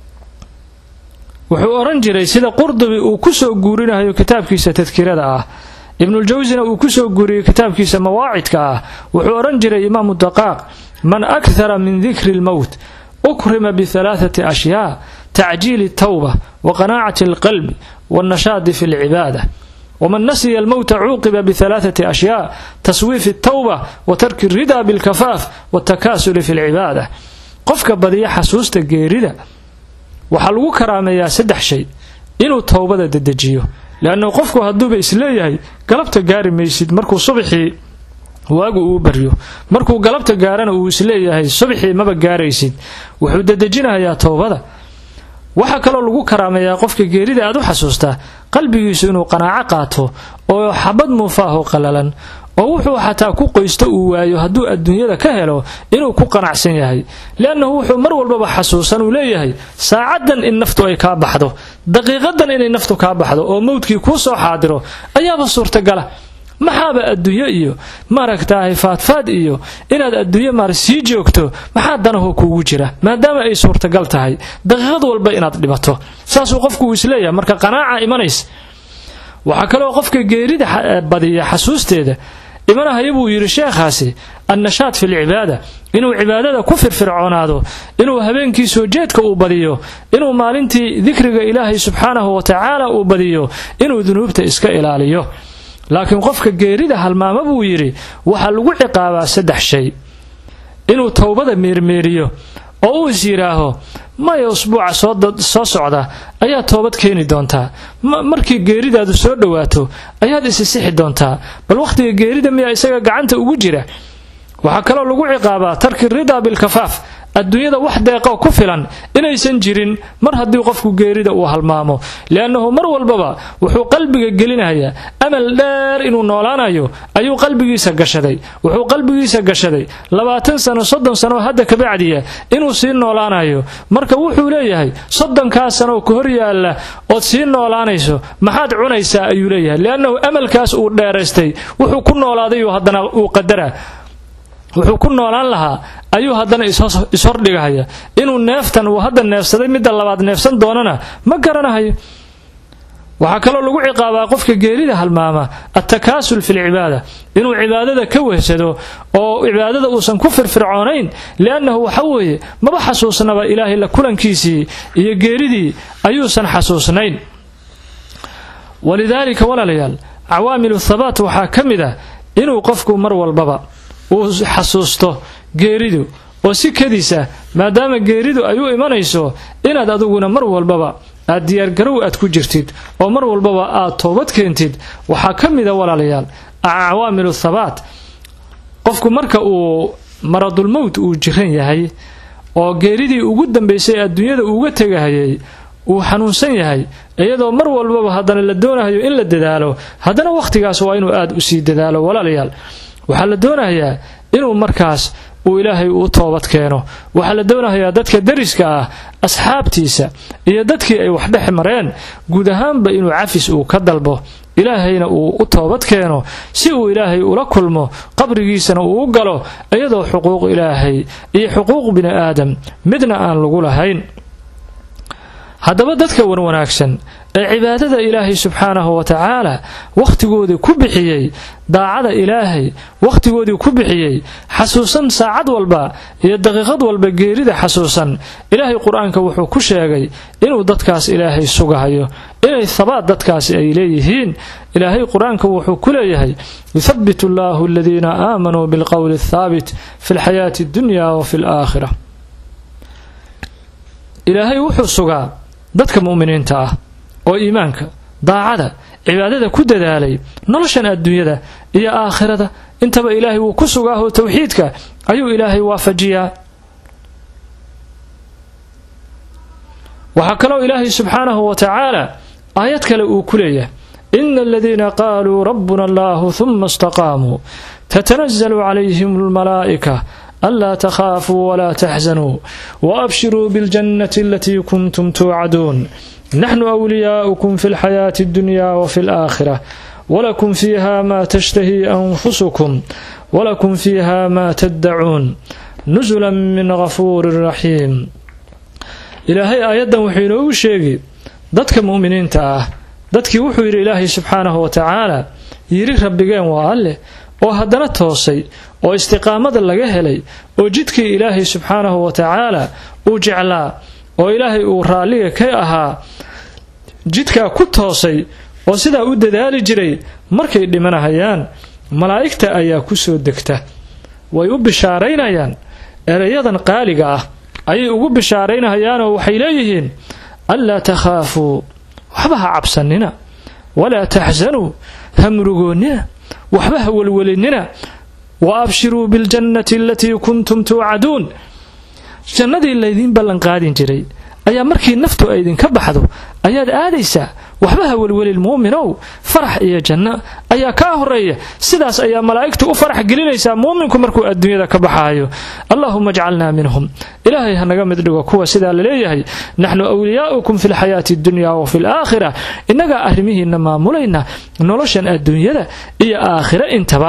wuxuu odhan jiray sida qurdubi uu ku soo guurinayo kitaabkiisa tadkirada ah ibnuljawsina uu ku soo guuriyey kitaabkiisa mawaacidka ah wuxuu odhan jiray imaamu daqaaq man akhara min dikri lmowt ukrima bihalaathati ashyaa tacjiili tawba wa qanaacati alqalbi wannashaadi fi lcibaada waman nasiya almowta cuuqiba bihalaathati ashyaa taswiifi altawba wa tarki alridaa bilkafaaf waltakaasuli fi lcibaada qofka badiya xasuusta geerida waxaa lagu karaameeyaa saddex shay inuu towbada dedejiyo leannahu qofku hadduuba isleeyahay galabta gaari maysid markuu subaxii waagu uu baryo markuu galabta gaarana uu isleeyahay subaxii maba gaaraysid wuxuu dedejinayaa towbada waxaa kaloo lagu karaameeyaa qofka geerida aad u xasuustaa qalbigiisu inuu qanaaco qaato oo xabad muufaaho qallalan oo wuxuu xataa ku qoysto uu waayo hadduu adduunyada ka helo inuu ku qanacsan yahay liannahu wuxuu mar walbaba xasuusan uu leeyahay saacaddan in naftu ay kaa baxdo daqiiqadan inay naftu kaa baxdo oo mowdkii kuu soo xaadiro ayaaba suurtagala maxaaba adduunyo iyo maaragtaahay faadfaad iyo inaad adduunyo maar sii joogto maxaa danahoo kuugu jira maadaama ay suurtagal tahay daqiiqad walba inaad dhibato saasuu qofku uu isleeyahay marka qanaaca imanays waxaa kaloo qofka geerida badiya xasuusteeda imanahaya buu yidhi sheekhaasi annashaad fi lcibaada inuu cibaadada ku firfircoonaado inuu habeenkii soo jeedka uu badiyo inuu maalintii dikriga ilaahay subxaanahu wa tacaala uu badiyo inuu dunuubta iska ilaaliyo laakiin qofka geerida halmaama buu yidhi waxaa lagu ciqaabaa saddex shay inuu towbada meermeeriyo oo uu is yidhaaho maya usbuuca soo socda ayaad toobad keeni doontaa markii geeridaadu soo dhowaato ayaad isisixi doontaa bal wakhtiga geerida miyaa isaga gacanta ugu jira waxaa kaloo lagu ciqaabaa tarki ridaa bilkafaaf adduunyada wax deeqo ku filan inaysan jirin mar haddii qofku geerida uu halmaamo liannahu mar walbaba wuxuu qalbiga gelinayaa amal dheer inuu noolaanayo ayuu qalbigiisa gashaday wuxuu qalbigiisa gashaday labaatan sano soddon sano hadda kabacdiya inuu sii noolaanayo marka wuxuu leeyahay soddonkaa sanoo ka hor yaalla ood sii noolaanayso maxaad cunaysaa ayuu leeyahay liannahu amalkaas uu dheeraystay wuxuu ku noolaaday haddana uu qadara wuxuu ku noolaan lahaa ayuu haddana ishordhigahaya inuu neeftan uu hadda neefsaday midda labaad neefsan doonana ma garanahayo waxaa kaloo lagu ciqaabaa qofka geerida halmaama attakaasul fi lcibaada inuu cibaadada ka wehsado oo cibaadada uusan ku firfircoonayn liannahu waxa weeye maba xasuusnaba ilaahay la kulankiisii iyo geeridii ayuusan xasuusnayn walidaalika walaalayaal cawaamilu thabaat waxaa ka mid ah inuu qofku mar walbaba uu xasuusto geeridu oo si kadisa maadaama geeridu ay u imanayso inaad adiguna mar walbaba aad diyaargarow aad ku jirtid oo mar walbaba aad toobad keentid waxaa ka mida walaalayaal cawaamilu thabaat qofku marka uu maradulmowt uu jiran yahay oo geeridii ugu dambaysay adduunyada uuga tegahayay uu xanuunsan yahay iyadoo mar walbaba haddana la doonahayo in la dadaalo haddana wakhtigaas waa inuu aad u sii dadaalo walaalayaal waxaa la doonayaa inuu markaas uu ilaahay u toobad keeno waxaa la doonayaa dadka dariska ah asxaabtiisa iyo dadkii ay wax dhex mareen guud ahaanba inuu cafis uu ka dalbo ilaahayna uu u toobad keeno si uu ilaahay ula kulmo qabrigiisana uu u galo iyadoo xuquuq ilaahay iyo xuquuq bini aadam midna aan lagu lahayn haddaba dadka wanwanaagsan ee cibaadada ilaahay subxaanahu wa tacaala wakhtigoodii ku bixiyey daacada ilaahay wakhtigoodii ku bixiyey xasuusan saacad walba iyo daqiiqad walba geerida xasuusan ilaahay qur-aanka wuxuu ku sheegay inuu dadkaas ilaahay sugahayo inay habaad dadkaasi ay leeyihiin ilaahay qur-aanka wuxuu ku leeyahay yuthabitu allahu aladiina aamanuu bilqowli athaabit fi lxayaati addunya wa fi alaakhira ilaahay wuxuu sugaa dadka mu'miniinta ah oo iimaanka daacada cibaadada ku dadaalay noloshan adduunyada iyo aakhirada intaba ilaahay wuu ku sugaahoo towxiidka ayuu ilaahay waafajiyaa waxaa kaloo ilaahay subxaanahu wa tacaala aayad kale uu ku leeyahay ina aladiina qaaluu rabbuna allahu huma istaqaamuu تتنزل عليهم الملائكة ألا تخافوا ولا تحزنوا وأبشروا بالجنة التي كنتم توعدون نحن أولياؤكم في الحياة الدنيا وفي الآخرة ولكم فيها ما تشتهي أنفسكم ولكم فيها ما تدعون نزلا من غفور رحيم إلهي آيادا وحينو شيغي dadka mu'miniinta ah dadkii wuxuu yidhi ilaahay subxaanahu wa tacaala yidhi rabbigeen waa alleh oo haddana toosay oo istiqaamada laga helay oo jidkii ilaahay subxaanahu wa tacaala uu jeclaa oo ilaahay uu raalliga ka ahaa jidkaa ku toosay oo sidaa u dadaali jiray markay dhimanahayaan malaa'igta ayaa ku soo degta way u bishaaraynayaan erayadan qaaliga ah ayay ugu bishaaraynahayaanoo waxay leeyihiin anlaa takhaafuu waxba ha cabsanina walaa taxsanuu ha murugoonnina waxba ha welwelinina wa abshiruu biljannati alatii kuntum tuucaduun jannadii laydiin ballanqaadin jiray ayaa markii naftu ay idinka baxdo ayaad aadaysaa waxba ha welwelin muuminow farax iyo janno ayaa kaa horeeya sidaas ayaa malaa'igtu u farax gelinaysaa muuminku markuu adduunyada ka baxaayo allahuma ajcalnaa minhum ilaahay hanaga mid dhigo kuwa sidaa laleeyahay naxnu wliyaa'ukum fi lxayaati addunya wa fi laakhira innagaa arrimihiinna maamulayna noloshan adduunyada iyo aakhira intaba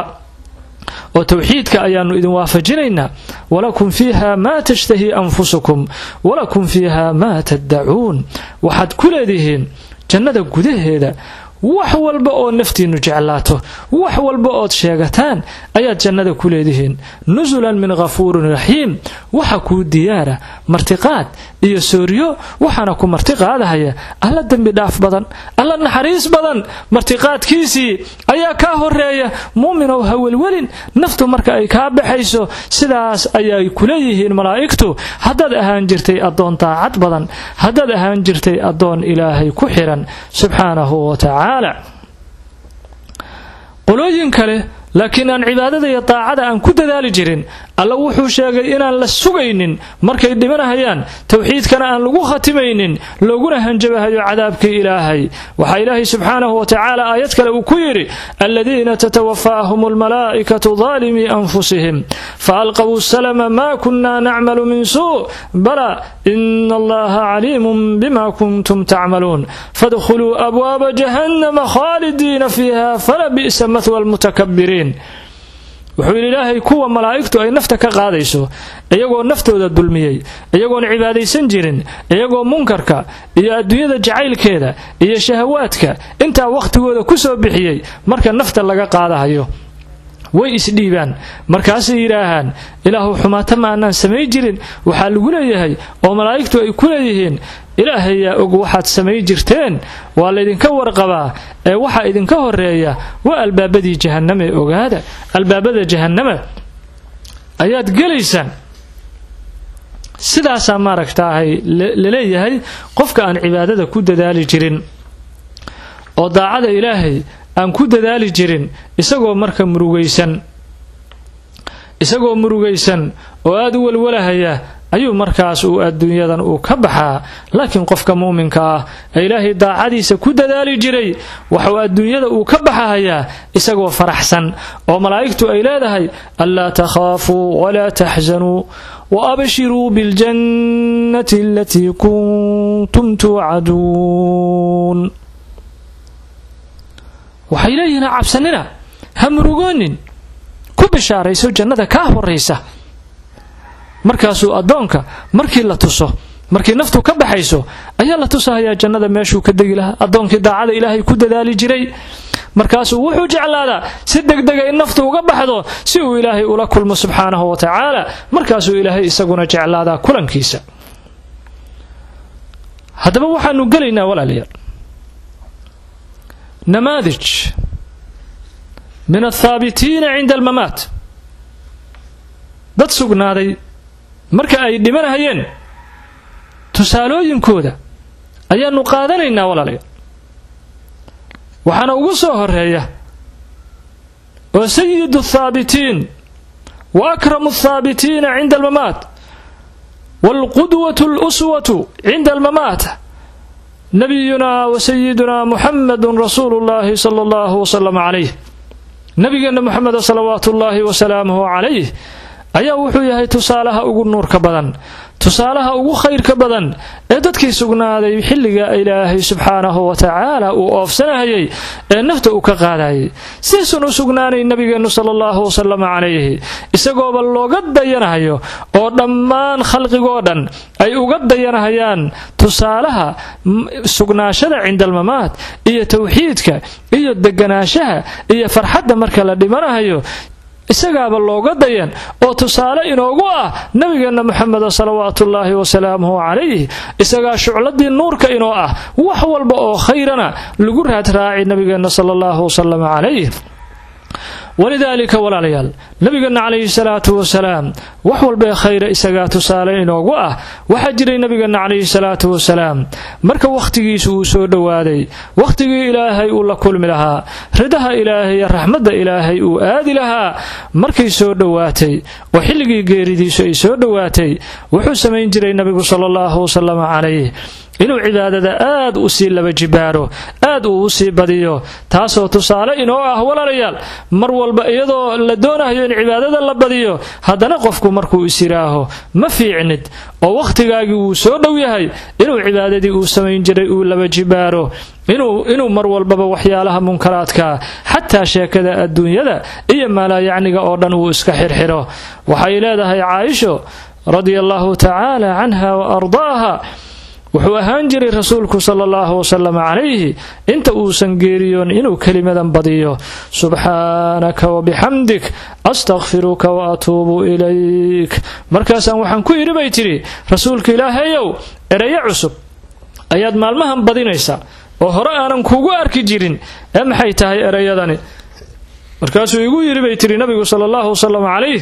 oo towxiidka ayaanu idin waafajinaynaa walakum fiiha maa tashtahii anfusukum walakum fiiha maa taddacuun waxaad ku leedihiin jannada gudaheeda wax walba oo naftiinnu jeclaato wax walba ood sheegataan ayaad jannada ku leedihiin nusulan min ghafuurin raxiim waxa kuu diyaara martiqaad iyo sooriyo waxaana ku martiqaadahaya alla dembi dhaaf badan alla naxariis badan martiqaadkiisii ayaa kaa horeeya muuminow ha welwelin naftu marka ay kaa baxayso sidaas ayay kuleeyihiin malaa'igtu haddaad ahaan jirtay addoon daacad badan haddaad ahaan jirtay addoon ilaahay ku xiran subxaanahu wa tacaala qolooyin kale laakiin aan cibaadada iyo daacada aan ku dadaali jirin alla wuxuu sheegay inaan la sugaynin markay dhimanahayaan towxiidkana aan lagu khatimaynin looguna hanjabahayo cadaabkii ilaahay waxaa ilaahay subxaanahu wa tacaala aayad kale uu ku yidhi aladiina tatawaffaahum almalaa'ikatu daalimii anfusihim faalqaw salama maa kunna nacmalu min suu bala ina allaha caliimun bima kuntum tacmaluun fadkhuluu abwaaba jahannama khaalidiina fiiha fala bi'sa mathwa almutakabiriin wuxuu yidhi ilaahay kuwa malaa'igtu ay nafta ka qaadayso iyagoo naftooda dulmiyey iyagoon cibaadaysan jirin iyagoo munkarka iyo adduunyada jacaylkeeda iyo shahawaadka intaa wakhtigooda ku soo bixiyey marka nafta laga qaadahayo way isdhiibaan markaasay yidhaahaan ilaahu xumaata ma aanaan samayn jirin waxaa lagu leeyahay oo malaa'igtu ay ku leeyihiin ilaahayaa og waxaad samayn jirteen waa laydinka warqabaa ee waxaa idinka horeeya waa albaabadii jahannama ee ogaada albaabada jahannama ayaad gelaysaan sidaasaa maaragtaahay laleeyahay qofka aan cibaadada ku dadaali jirin oo daacada ilaahay aan ku dadaali jirin isagoo marka murugaysan isagoo murugaysan oo aada u walwalahaya ayuu markaas uu adduunyadan uu ka baxaa laakiin qofka muuminka ah ee ilaahay daacadiisa ku dadaali jiray waxuu adduunyada uu ka baxahayaa isagoo faraxsan oo malaa'igtu ay leedahay anlaa takhaafuu walaa taxsanuu wa abshiruu biاljannati alatii kuntum tuucaduun waxay leeyihiin cabsanina ha murugoonin ku bishaarayso jannada kaa horaysa markaasuu addoonka markii la tuso markii naftu ka baxayso ayaa la tusahayaa jannada meeshuu ka degi lahaa addoonkii daacada ilaahay ku dadaali jiray markaasuu wuxuu jeclaadaa si degdega in naftu uga baxdo si uu ilaahay ula kulmo subxaanahu wa tacaala markaasuu ilaahay isaguna jeclaadaa kulankiisa haddaba waxaanu gelaynaa walaalayaal namaadij min althaabitiina cinda almamaat dad sugnaaday marka ay dhimanahayeen tusaalooyinkooda ayaanu qaadanaynaa walaalayaal waxaana ugu soo horeeya oo sayidu athaabitiin wa akramu althaabitiina cinda almamaat waalqudwatu aluswatu cinda almamaat nabiyuna wa sayiduna muxamadu rasuulu llahi sala allahu wasalam calayh nabigeenna moxameda salawaatuullaahi wasalaamuhu calayh ayaa wuxuu yahay tusaalaha ugu nuurka badan tusaalaha ugu khayrka badan ee dadkii sugnaaday xilliga ilaahay subxaanahu wa tacaala uu oofsanahayay ee nafta uu ka qaadayay sidaysun u sugnaanay nabigeennu sala allahu wasalam calayhi isagooba looga dayanahayo oo dhammaan khalqigoo dhan ay uga dayanahayaan tusaalaha sugnaashada cindalmamaad iyo tawxiidka iyo deganaanshaha iyo farxadda marka la dhimanahayo isagaaba looga dayan oo tusaale inoogu ah nabigeenna moxameda salawaatuullaahi wasalaamuhu calayh isagaa shucladii nuurka inoo ah wax walba oo khayrana lagu raadraaci nabigeenna sala allahu wasalam calayh walidaalika walaalayaal nabigeenna calayhi salaatu wasalaam wax walbaee khayra isagaa tusaale inoogu ah waxaa jiray nabigeenna calayhi salaatu wasalaam marka wakhtigiisu uu soo dhowaaday wakhtigii ilaahay uu la kulmi lahaa ridaha ilaahay iyo raxmadda ilaahay uu aadi lahaa markay soo dhowaatay oo xilligii geeridiisu ay soo dhowaatay wuxuu samayn jiray nabigu sala allahu wasalam calayh inuu cibaadada aad u sii laba jibaaro aad uu u sii badiyo taasoo tusaale inoo ah walaalayaal mar walba iyadoo la doonayo in cibaadada la badiyo haddana qofku markuu is yidhaaho ma fiicnid oo wakhtigaagii wuu soo dhow yahay inuu cibaadadii uu samayn jiray uu laba jibaaro inuu mar walbaba waxyaalaha munkaraadka xataa sheekada adduunyada iyo maalaayacniga oo dhan uu iska xirxiro waxay leedahay caaisho radia allahu tacaala canha wa ardaaha wuxuu ahaan jiray rasuulku sala allahu wasalam calayhi inta uusan geeriyoon inuu kelimadan badiyo subxaanaka wabixamdik astakfiruka wa atuubu ilayk markaasaan waxaan ku yidhi bay tidhi rasuulka ilaahayow ereyo cusub ayaad maalmahan badinaysaa oo hore aanan kugu arki jirin ee maxay tahay ereyadani markaasuu igu yidhi bay tidhi nabigu sala allahu wasalam calayh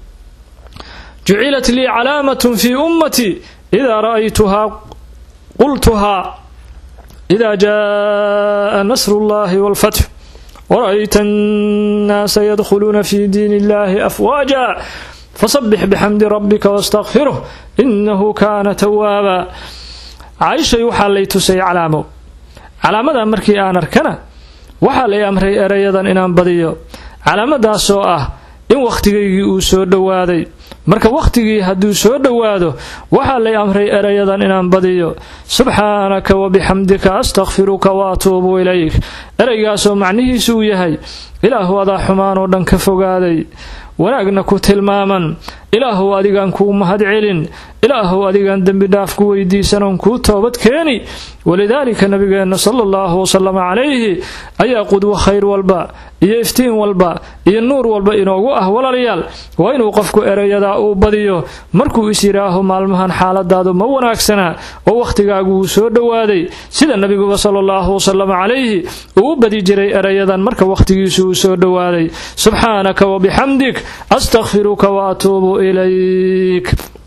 jucilat lii calaamatun fii ummatii idaa ra'aytuhaa qultuhaa ida jaءa nasr اllahi wاlfatx wra'ayta الnaasa yadkhuluuna fi diin اllahi afwaaja fasabix bxamdi rabika wاstakfiruh inahu kana tawaaba caaishay waxaa lay tusay calaamo calaamadan markii aan arkana waxaa lay amray erayadan inaan badiyo calaamadaasoo ah in wakhtigaygii uu soo dhowaaday marka wakhtigii hadduu soo dhowaado waxaa lay amray erayadan inaan badiyo subxaanaka wabixamdika astakfiruka wa atuubu ilayk ereygaasoo macnihiisu uu yahay ilaahu adaa xumaan oo dhan ka fogaaday wanaagna ku tilmaaman ilaahuw adigaan kuu mahad celin ilaahuw adigaan dembi dhaaf ku weydiisanoon kuu toobad keeni walidaalika nabigeenna sala allahu wasalam calayhi ayaa qudwo khayr walba iyo iftiin walba iyo nuur walba inoogu ah walaalayaal waa inuu qofku erayadaa uu badiyo markuu is yidhaaho maalmahan xaaladaadu ma wanaagsana oo wakhtigaagu wuu soo dhowaaday sida nabiguba sala allahu wasalam calayhi uu u badi jiray erayadan marka wakhtigiisu uu soo dhowaaday subxaanaka wabixamdik astakfiruka wa atuubu ilayk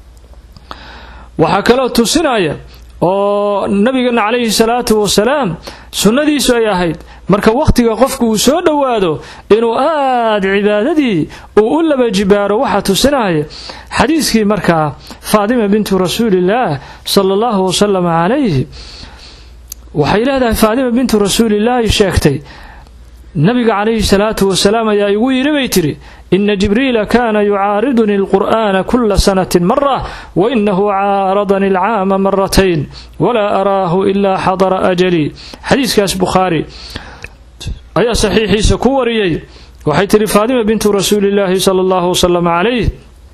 waxaa kaloo tusinaya oo nabigeena calayhi salaatu wasalaam sunnadiisu ay ahayd marka wakhtiga qofku uu soo dhowaado inuu aad cibaadadii uu u laba jibaaro waxaa tusinaya xadiiskii markaa faadima bintu rasuulillaah sala allahu wasalam calayhi waxay leedahay faadima bintu rasuulillaahi sheegtay nabiga calayhi salaatu wasalaam ayaa igu yidhi bay tidhi ina jibriila kana yucaariduni alqur'ana kula sanati mara wainahu caaradani alcaama maratayn walaa araahu ilaa xadara ajalii xadiiskaas bukhaari ayaa saxiixiisa ku wariyey waxay tidhi faadima bintu rasuulillaahi sala allahu wasalam calayh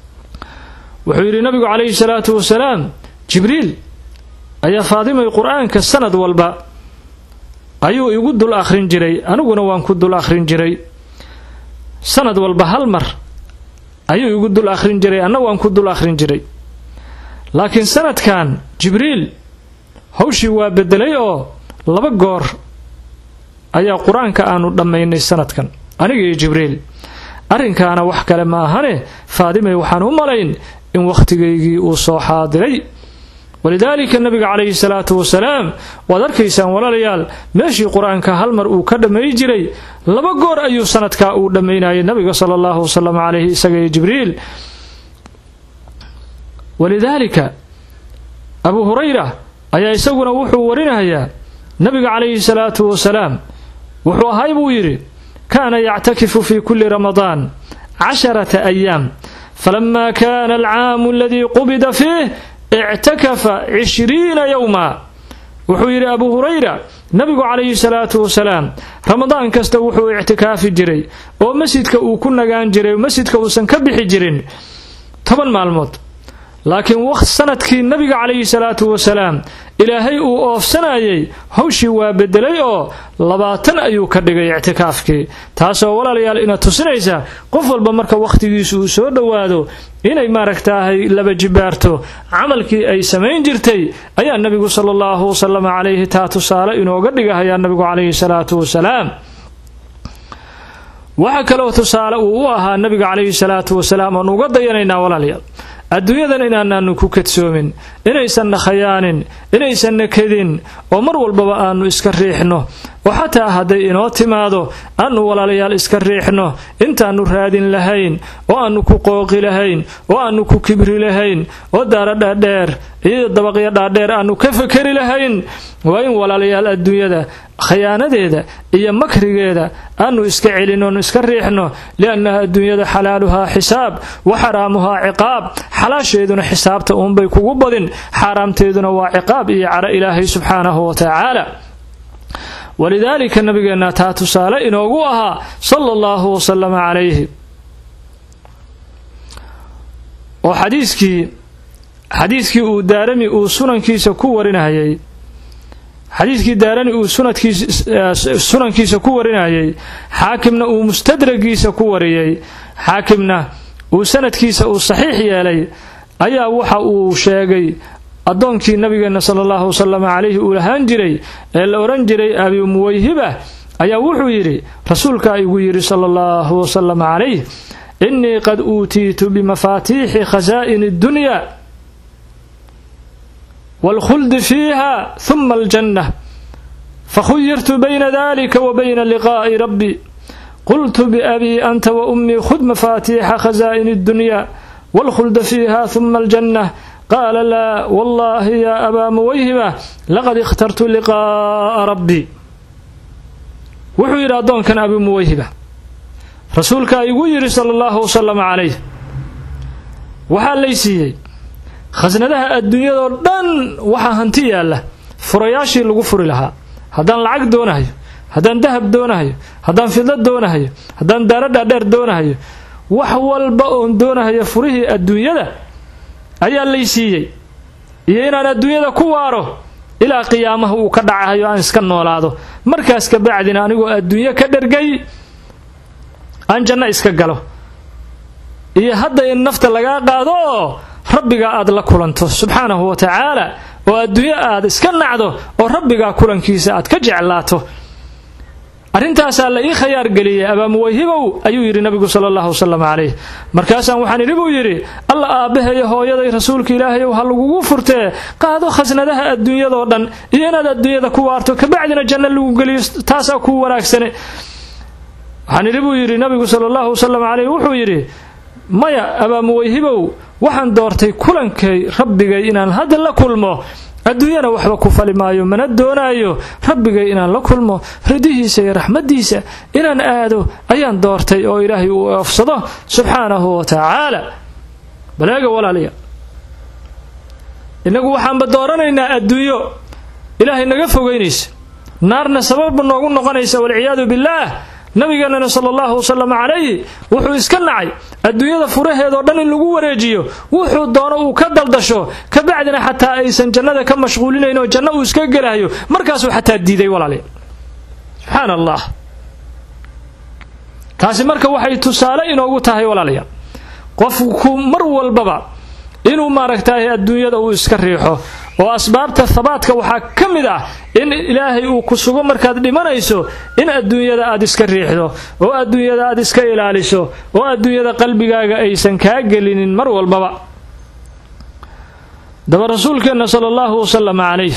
wuxuu yidhi nabigu calayhi salaatu wasalaam jibriil ayaa faadimay qur'aanka sanad walba ayuu igu dul akhrin jiray aniguna waan ku dul akhrin jiray sanad walba hal mar ayuu igu dul akhrin jiray anna waan ku dul akhrin jiray laakiin sanadkan jibriil hawshii waa bedelay oo laba goor ayaa qur-aanka aanu dhammaynay sanadkan aniga iyo jibriil arrinkaana wax kale ma ahane faadimay waxaan u malayn in wakhtigaygii uu soo xaadiray walidaalika nabiga calayhi salaatu wasalaam waad arkaysaan walaalayaal meeshii qur-aanka hal mar uu ka dhammayn jiray laba goor ayuu sanadkaa uu dhammaynayay nabiga sala allahu wasalam calayhi isaga iyo jibriil walidaalika abu hurayra ayaa isaguna wuxuu warinayaa nabiga calayhi salaatu wasalaam wuxuu ahay buu yidhi kaana yactakifu fi kuli ramadaan casharata ayaam falama kana alcaamu aladii qubida fiih ictakafa cishriina yowma wuxuu yidhi abu hurayra nabigu calayhi salaatu wasalaam ramadaan kasta wuxuu ictikaafi jiray oo masjidka uu ku nagaan jiray masjidka uusan ka bixi jirin toban maalmood laakiin waqt sanadkii nabiga calayhi salaatu wasalaam ilaahay uu oofsanayay hawshii waa bedelay oo labaatan ayuu ka dhigay ictikaafkii taasoo walaalayaal ina tusinaysa qof walba marka wakhtigiisu uu soo dhowaado inay maaragtaahay laba jibaarto camalkii ay samayn jirtay ayaa nabigu sala allahu wasalam calayhi taa tusaale inooga dhigahayaa nabigu calayhi salaatu wasalaam waxaa kaloo tusaale uu u ahaa nabiga calayhi salaatu wasalaam oon uga dayanaynaa walaalayaal adduunyadan inaanaanu ku kadsoomin inaysanna khayaanin inaysanna kedin oo mar walbaba aanu iska riixno oo xataa hadday inoo timaado aanu walaalayaal iska riixno intaannu raadin lahayn oo aanu ku qooqi lahayn oo aanu ku kibri lahayn oo daara dhaadheer iyo dabaqyo dhaadheer aanu ka fakeri lahayn waa in walaalayaal adduunyada khayaanadeeda iyo makrigeeda aanu iska celinoon iska riixno liannaha adduunyada xalaaluhaa xisaab wa xaraamuhaa ciqaab xalaasheeduna xisaabta uunbay kugu badin xaaraamteeduna waa ciqaab iyo caro ilaahay subxaanahu wa tacaala walidaalika nabigeenna taa tusaale inoogu ahaa sala allahu wasalama calayhi oo xadiiskii xadiiskii uu daarami uu sunankiisa ku warinayay xadiidkii daarani uu sunankiisa ku warinayay xaakimna uu mustadragiisa ku wariyey xaakimna uu sanadkiisa uu saxiix yeelay ayaa waxa uu sheegay addoonkii nabigeenna sala allahu wasalam calayhi uu lahaan jiray ee la odhan jiray abi muwayhiba ayaa wuxuu yidhi rasuulkaa igu yidhi sala allahu wasalam calayh innii qad uutiitu bimafaatiixi khasaa'ini addunya wاlkhuldi fiiha ثuma اljanة fakhuyirtu bayna dalika wa bayna liqaa'i rabbi qultu biabii anta waumii khud mafaatiixa khasaa'ini اddunya wاlkhulda fiiha ثuma اljanة qaala laa wallahi ya abaa muwayhiba laqad ikhtartu liqaa'a rabbi wuxuu yidhi addoonkan abi muwayhiba rasuulkaa igu yidhi sala allahu wasalam calayh waxaa lay siiyey khasnadaha adduunyadoo dhan waxaa hanti yaalla furayaashii lagu furi lahaa haddaan lacag doonahayo haddaan dahab doonahayo haddaan fidlo doonahayo haddaan daaro dhaadheer doonahayo wax walba oon doonahayo furihii adduunyada ayaa lay siiyey iyo inaan adduunyada ku waaro ilaa qiyaamaha uu ka dhacahayo aan iska noolaado markaas ka bacdina anigoo adduunyo ka dhergay aan janno iska galo iyo hadda in nafta lagaa qaado oo rabbigaa aad la kulanto subxaanahu wa tacaala oo adduunyo aad iska nacdo oo rabbigaa kulankiisa aad ka jeclaato arrintaasaa la ii khayaar geliyey abaamuwayhibow ayuu yidhi nabigu sala allahu wasalam calayh markaasaan waxaan idhi buu yidhi alla aabbaheeyo hooyaday rasuulka ilaahayow ha lagugu furtee qaado khasnadaha adduunyadoo dhan iyo inaad adduunyada ku waarto kabacdina janno lagu geliyo taasaa kuu wanaagsane waxaan idhi buu yidhi nabigu sala allahu wasalam calayh wuxuu yidhi maya abaamuwayhibow waxaan doortay kulankay rabbigay inaan hadda la kulmo adduunyana waxba ku fali maayo mana doonaayo rabbigay inaan la kulmo ridihiisa iyo raxmaddiisa inaan aado ayaan doortay oo ilaahay uu oofsado subxaanahu wa tacaala baleega walaalayaa innagu waxaanba dooranaynaa adduunyo ilaahay naga fogaynaysa naarna sababba noogu noqonaysa walciyaadu billaah nabigeenana sala allahu wasalam calayhi wuxuu iska nacay adduunyada furaheedoo dhan in lagu wareejiyo wuxuu doono uu ka daldasho kabacdina xataa aysan jannada ka mashquulinayn oo janno uu iska gelahayo markaasuu xataa diiday walaalayaal subxaana allah taasi marka waxay tusaale inoogu tahay walaalayaal qofku mar walbaba inuu maaragtay adduunyada uu iska riixo oo asbaabta habaadka waxaa ka mid ah in ilaahay uu ku sugo markaad dhimanayso in adduunyada aad iska riixdo oo adduunyada aad iska ilaaliso oo adduunyada qalbigaaga aysan kaa gelinin mar walbaba daba rasuulkeenna sala allahu wasalam calayh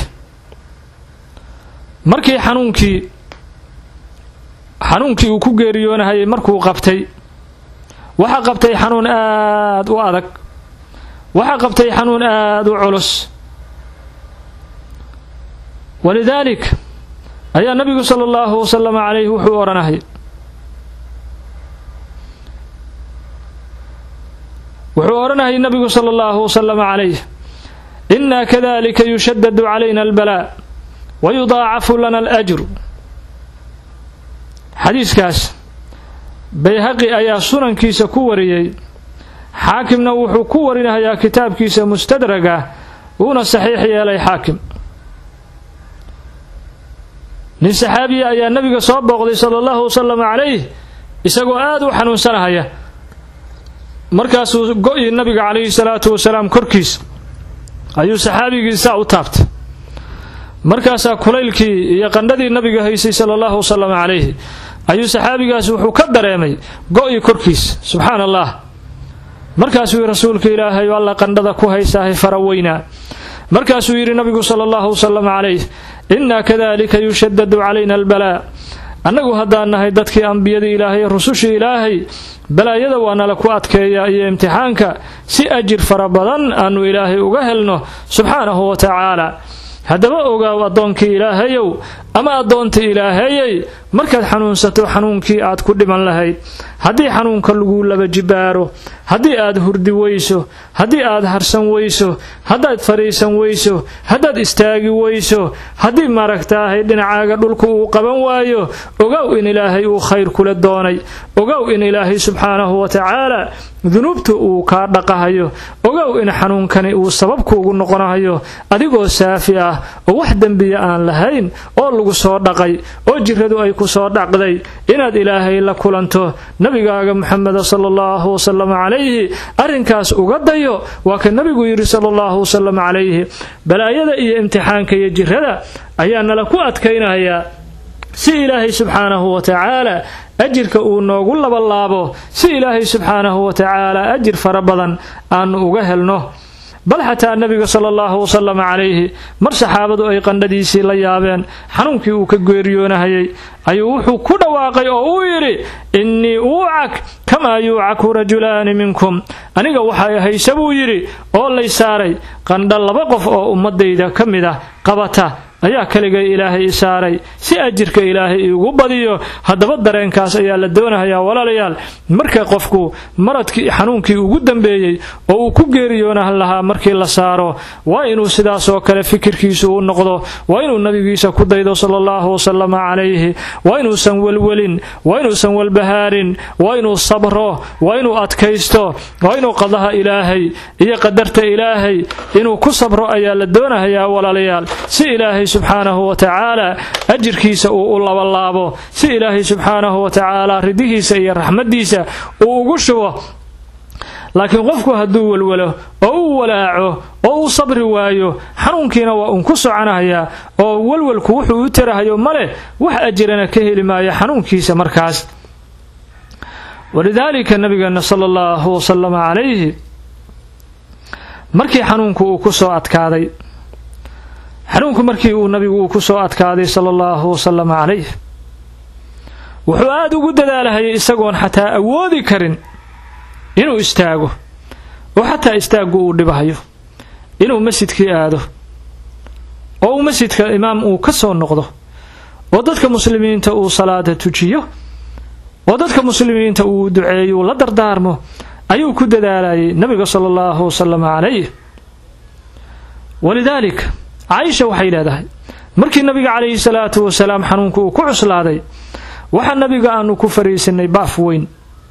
markii xanuunkii xanuunkii uu ku geeriyoonahayay markuu qabtay waxaa qabtay xanuun aad u adag waxaa qabtay xanuun aad u culus walidaalik ayaa nabigu sala allahu wasalam calayh wuxuu odhanayay wuxuu odhanayay nabigu sala allahu wasalam calayh inaa kadalika yushadadu calayna albalaa wa yudaacafu lana alajru xadiiskaas bayhaqi ayaa sunankiisa ku wariyey xaakimna wuxuu ku warinayaa kitaabkiisa mustadraga wuuna saxiix yeelay xaakim nin saxaabiya ayaa nabiga soo booqday sala allahu wasalam calayh isagoo aada u xanuunsanahaya markaasuu go-yi nabiga calayhi salaatu wasalaam korkiisa ayuu saxaabigiisaa u taabtay markaasaa kulaylkii iyo qandhadii nabiga haysay sala allahu wasalam calayhi ayuu saxaabigaas wuxuu ka dareemay go-yi korkiisa subxaan allah markaasuu yidhi rasuulka ilaahay alla qandhada ku haysaahay fara weynaa markaasuu yidhi nabigu sala allahu wasalam calayh innaa kadalika yushadadu calayna albalaa annagu haddaan nahay dadkii ambiyada ilaahay rusushii ilaahay balaayada waa nala ku adkeeya iyo imtixaanka si ajir fara badan aanu ilaahay uga helno subxaanahu wa tacaala haddaba ogaaw addoonkii ilaahayow ama addoontii ilaahayey markaad xanuunsato xanuunkii aad ku dhiman lahayd haddii xanuunka lagu laba jibaaro haddii aad hurdi weyso haddii aad harsan weyso haddaad fadhiisan weyso haddaad istaagi weyso haddii maaragtaahay dhinacaaga dhulka uu qaban waayo ogow in ilaahay uu khayr kula doonay ogow in ilaahay subxaanahu wa tacaala dunuubta uu kaa dhaqahayo ogow in xanuunkani uu sababkuugu noqonahayo adigoo saafi ah oo wax dembiya aan lahayn oo lagu soo dhaqay oo jiradu ay ku soo dhaqday inaad ilaahay la kulanto nabigaaga muxameda sala allahu wasalam calayhi arrinkaas uga dayo waa ka nabigu yidhi sala allahu wasalam calayhi balaayada iyo imtixaanka iyo jirada ayaa nala ku adkaynayaa si ilaahay subxaanahu wa tacaala ajirka uu noogu labalaabo si ilaahay subxaanahu wa tacaala ajir fara badan aanu uga helno bal xataa nabiga sala allahu wasalam calayhi mar saxaabadu ay qandhadiisii la yaabeen xanuunkii uu ka geeriyoonahayay ayuu wuxuu ku dhawaaqay oo uu yidhi innii uucak kamaa yuucaku rajulaani minkum aniga waxay hayse buu yidhi oo lay saaray qandha laba qof oo ummadayda ka mid ah qabata ayaa kaligay ilaahay i saaray si ajirka ilaahay iigu badiyo haddaba dareenkaas ayaa la doonahayaa walaalayaal marka qofku maradkii xanuunkii ugu dambeeyey oo uu ku geeriyoonahan lahaa markii la saaro waa inuu sidaasoo kale fikirkiisu u noqdo waa inuu nabigiisa ku daydo sala allahu wasalama calayhi waa inuusan welwelin waa inuusan walbahaarin waa inuu sabro waa inuu adkaysto waa inuu qadaha ilaahay iyo qadarta ilaahay inuu ku sabro ayaa la doonahayaa walaalayaal si ilaahay subxaanahu wa tacaala ajirkiisa uu u labalaabo si ilaahay subxaanahu wa tacaala ridihiisa iyo raxmaddiisa uu ugu shubo laakiin qofku hadduu welwelo oo u walaaco oo uu sabri waayo xanuunkiina waa uun ku soconahayaa oo welwelku wuxuu u tarahayo maleh wax ajirana ka heli maayo xanuunkiisa markaas walidaalika nabigeena sala allahu wasalama calayhi markii xanuunku uu ku soo adkaaday xanuunku markii uu nabigu uu ku soo adkaaday sala allahu wasalam calayh wuxuu aada ugu dadaalahayay isagoon xataa awoodi karin inuu istaago oo xataa istaaggu uu dhibahayo inuu masjidkii aado oo uu masjidka imaam uu ka soo noqdo oo dadka muslimiinta uu salaada tujiyo oo dadka muslimiinta uu duceeyo uu la dardaarmo ayuu ku dadaalayay nabiga sala allahu wasalam calayh walidaalik caaisha waxay leedahay markii nabiga calayhi salaatu wasalaam xanuunku uu ku cuslaaday waxaa nabiga aanu ku fariisinay baaf weyn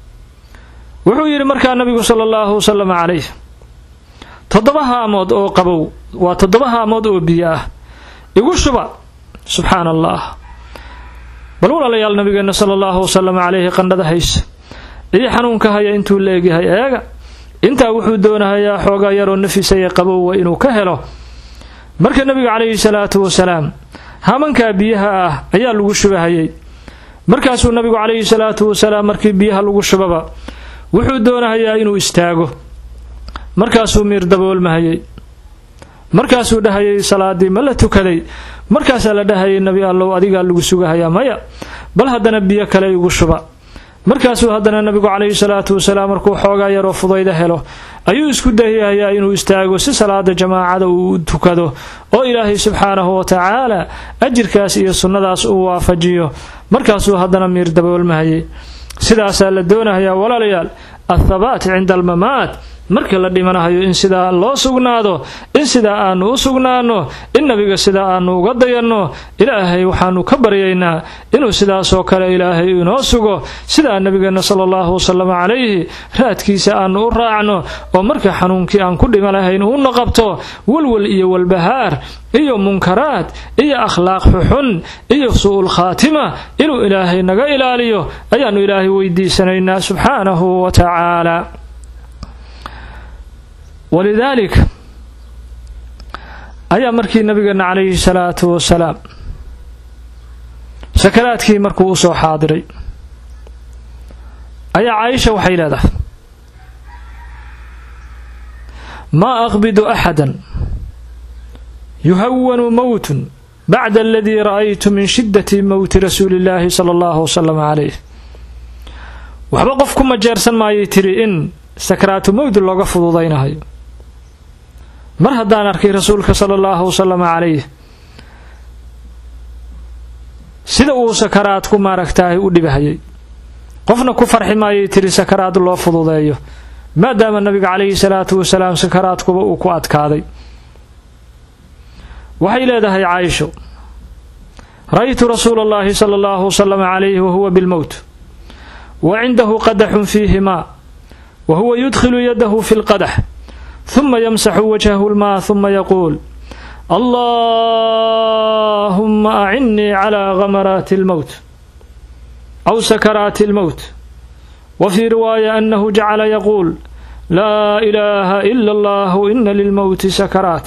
wuxuu yidhi markaa nabigu sala allahu wasalam calayh toddoba haamood oo qabow waa toddoba haamood oo biyo ah igu shuba subxaana allah bal walaalayaal nabigeenna sala allahu wasalam calayhi qandhada haysa iyo xanuunka haya intuu la egyahay eega intaa wuxuu doonahayaa xoogaa yaroo nafisaya qabowwa inuu ka helo marka nebiga calayhi salaatu wasalaam hamankaa biyaha ah ayaa lagu shubahayay markaasuu nabigu calayhi salaatu wasalaam markii biyaha lagu shubaba wuxuu doonahayaa inuu istaago markaasuu miir daboolmahayay markaasuu dhahayay salaadii ma la tukaday markaasaa la dhahayay nebi allow adigaa lagu sugahayaa maya bal haddana biyo kale igu shuba markaasuu haddana nabigu calayhi salaatu wasalaam markuu xoogaa yaroo fudayda helo ayuu isku dayahayaa inuu istaago si salaada jamaacada uu u tukado oo ilaahay subxaanahu wa tacaala ajirkaas iyo sunnadaas uu waafajiyo markaasuu haddana miir daboolmahayay sidaasaa la doonahayaa walaalayaal athabaat cinda almamaat marka la dhimanahayo in sidaa loo sugnaado in sidaa aanu u sugnaano in nabiga sidaa aanu uga dayanno ilaahay waxaanu ka baryaynaa inuu sidaasoo kale ilaahay inoo sugo sidaa nabigeenna sala allahu wasalam calayhi raadkiisa aanu u raacno oo marka xanuunkii aan ku dhima lahayn uuna qabto walwal iyo walbahaar iyo munkaraad iyo akhlaaq xuxun iyo su'ul khaatima inuu ilaahay naga ilaaliyo ayaannu ilaahay weydiisanaynaa subxaanahu wa tacaala walidaalik ayaa markii nabigeena calayhi salaatu wasalaam sakaraadkii markuu u soo xaadiray ayaa caaisha waxay leedahay maa aqbidu axadan yuhawanu mowtun bacda aladii ra'aytu min shiddati mowti rasuuli illaahi sala allahu wasalam calayh waxba qof ku majeersan maayay tiri in sakaraatu mowd looga fududaynahayo mar haddaan arkay rasuulka sala allahu wasalam calayh sida uu sakaraadku maaragtaahay u dhibahayay qofna ku farxi maayay tiri sakaraad loo fududeeyo maadaama nabiga calayhi salaatu wasalaam sakaraadkuba uu ku adkaaday waxay leedahay caaisho ra'aytu rasuula allahi sala allahu wasalam calayhi wahuwa bilmowt wa cindahu qadaxun fiihi maa wa huwa yudkhilu yadahu fi lqadax huma yamsaxu wajhahu lmaa huma yaquul allahuma acinnii calaa gamaraati almowt aw sakaraati almowt wa fii riwaaya annahu jacala yaquul laa ilaaha ila allahu ina lilmowti sakaraat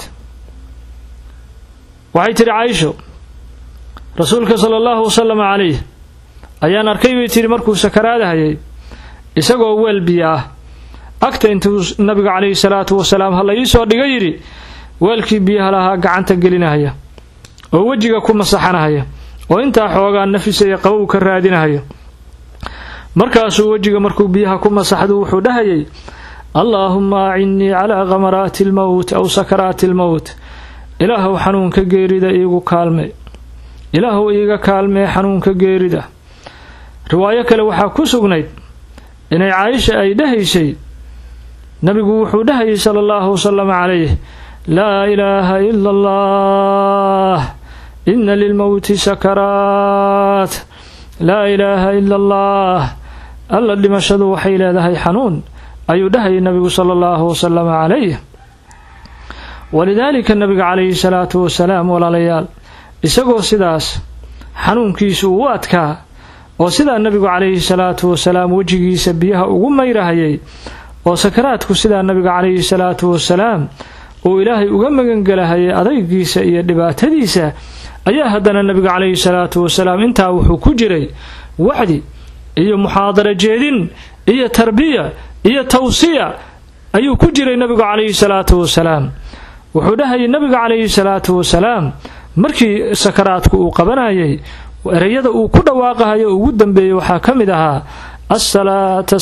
waxay tidhi caaisho rasuulka sala allahu wasalam calayh ayaan arkay bay tidhi markuu sakaraadahayay isagoo weel biyo ah agta intuu nabiga calayhi salaatu wasalaam ha la ii soo dhiga yidhi weelkii biyaha lahaa gacanta gelinahaya oo wejiga ku masaxanahaya oo intaa xoogaa nafisaya qabow ka raadinahaya markaasuu wejiga markuu biyaha ku masaxdu wuxuu dhahayay allaahumma acinnii calaa gamaraati almowt aw sakaraati almowt ilaahuw xanuunka geerida iigu kaalme ilaahuw iiga kaalmee xanuunka geerida riwaayo kale waxaa ku sugnayd inay caaisha ay dhahaysay nabigu wuxuu dhahayay sala allahu wasalam calayh laa ilaaha ila allah ina lilmowti sakaraat laa ilaaha ila allah alla dhimashadu waxay leedahay xanuun ayuu dhahayay nabigu sala allahu wasalam calayh walidaalika nabiga calayhi salaatu wasalaam walaalayaal isagoo sidaas xanuunkiisu uu adkaa oo sidaa nabigu calayhi salaatu wasalaam wejigiisa biyaha ugu mayrahayay oo sakaraadku sidaa nabiga calayhi salaatu wasalaam uu ilaahay uga magangelahayay adaygiisa iyo dhibaatadiisa ayaa haddana nabiga calayhi salaatu wasalaam intaa wuxuu ku jiray wacdi iyo muxaadaro jeedin iyo tarbiya iyo tawsiya ayuu ku jiray nabigu calayhi salaatu wasalaam wuxuu dhahayay nabiga calayhi salaatu wasalaam markii sakaraadku uu qabanayay ereyada uu ku dhawaaqahayo ugu dambeeyey waxaa ka mid ahaa asalaata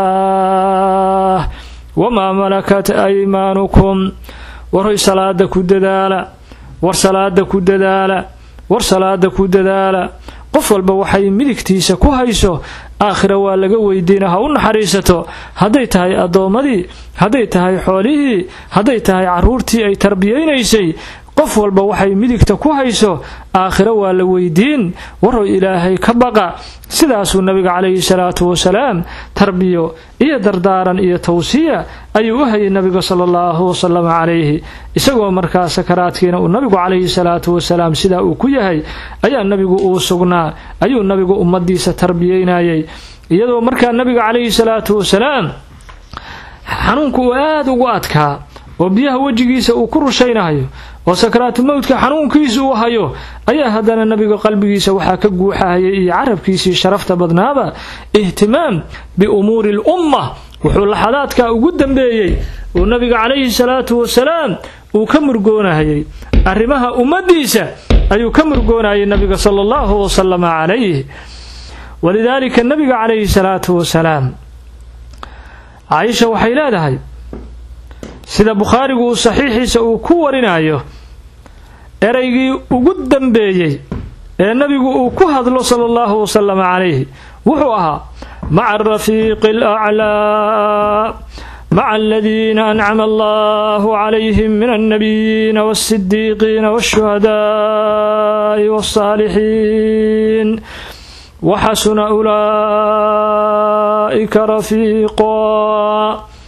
salaah wamaa malakat aymaanukum waroy salaada ku dadaala war salaada ku dadaala war salaada ku dadaala qof walba waxay midigtiisa ku hayso aakhira waa laga weydiina ha u naxariisato hadday tahay addoommadii hadday tahay xoolihii hadday tahay carruurtii ay tarbiyaynaysay qof walba waxay midigta ku hayso aakhiro waa la weydiin warow ilaahay ka baqa sidaasuu nabiga calayhi salaatu wasalaam tarbiyo iyo dardaaran iyo tawsiya ayuu u hayay nabiga sala allahu wasalam calayhi isagoo markaa sakaraadkiina uu nabigu calayhi salaatu wasalaam sidaa uu ku yahay ayaa nabigu uu sugnaa ayuu nabigu ummadiisa tarbiyeynayay iyadoo markaa nabiga calayhi salaatu wasalaam xanuunku uu aada ugu adkaa oo biyaha wejigiisa uu ku rushaynahayo oo sakaraatu mowdka xanuunkiisa uu hayo ayaa haddana nabiga qalbigiisa waxaa ka guuxahayay iyo carabkiisii sharafta badnaaba ihtimaam biumuuri lumma wuxuu laxadaadkaa ugu dambeeyey oo nabiga calayhi salaatu wasalaam uu ka murgoonahayay arrimaha ummadiisa ayuu ka murgoonayay nabiga sala allahu wasalama calayh walidaalika nabiga calayhi salaatu wasalaam caaisha waxay leedahay sida bukhaarigu uu saxiixiisa uu ku warinayo eraygii ugu dambeeyey ee nabigu uu ku hadlo sala allahu wasalama calayhi wuxuu ahaa maca arafiiqi alaclaa maca aladiina ancama allahu calayhim min alnabiyiina walsidiiqiina walshuhadaai walsaalixiin waxasuna ulaa'ika rafiiqaa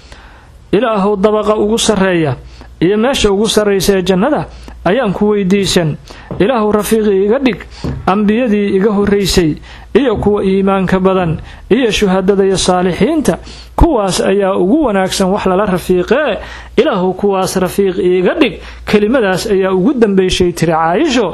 ilaahu dabaqa ugu sarreeya iyo meesha ugu sarraysa ee jannada ayaan ku weydiisan ilaahu rafiiqii iga dhig ambiyadii iga horraysay iyo kuwa iimaanka badan iyo shuhadada iyo saalixiinta kuwaas ayaa ugu wanaagsan wax lala rafiiqee ilaahu kuwaas rafiiq iiga dhig kelimadaas ayaa ugu dambayshay tiri caayisho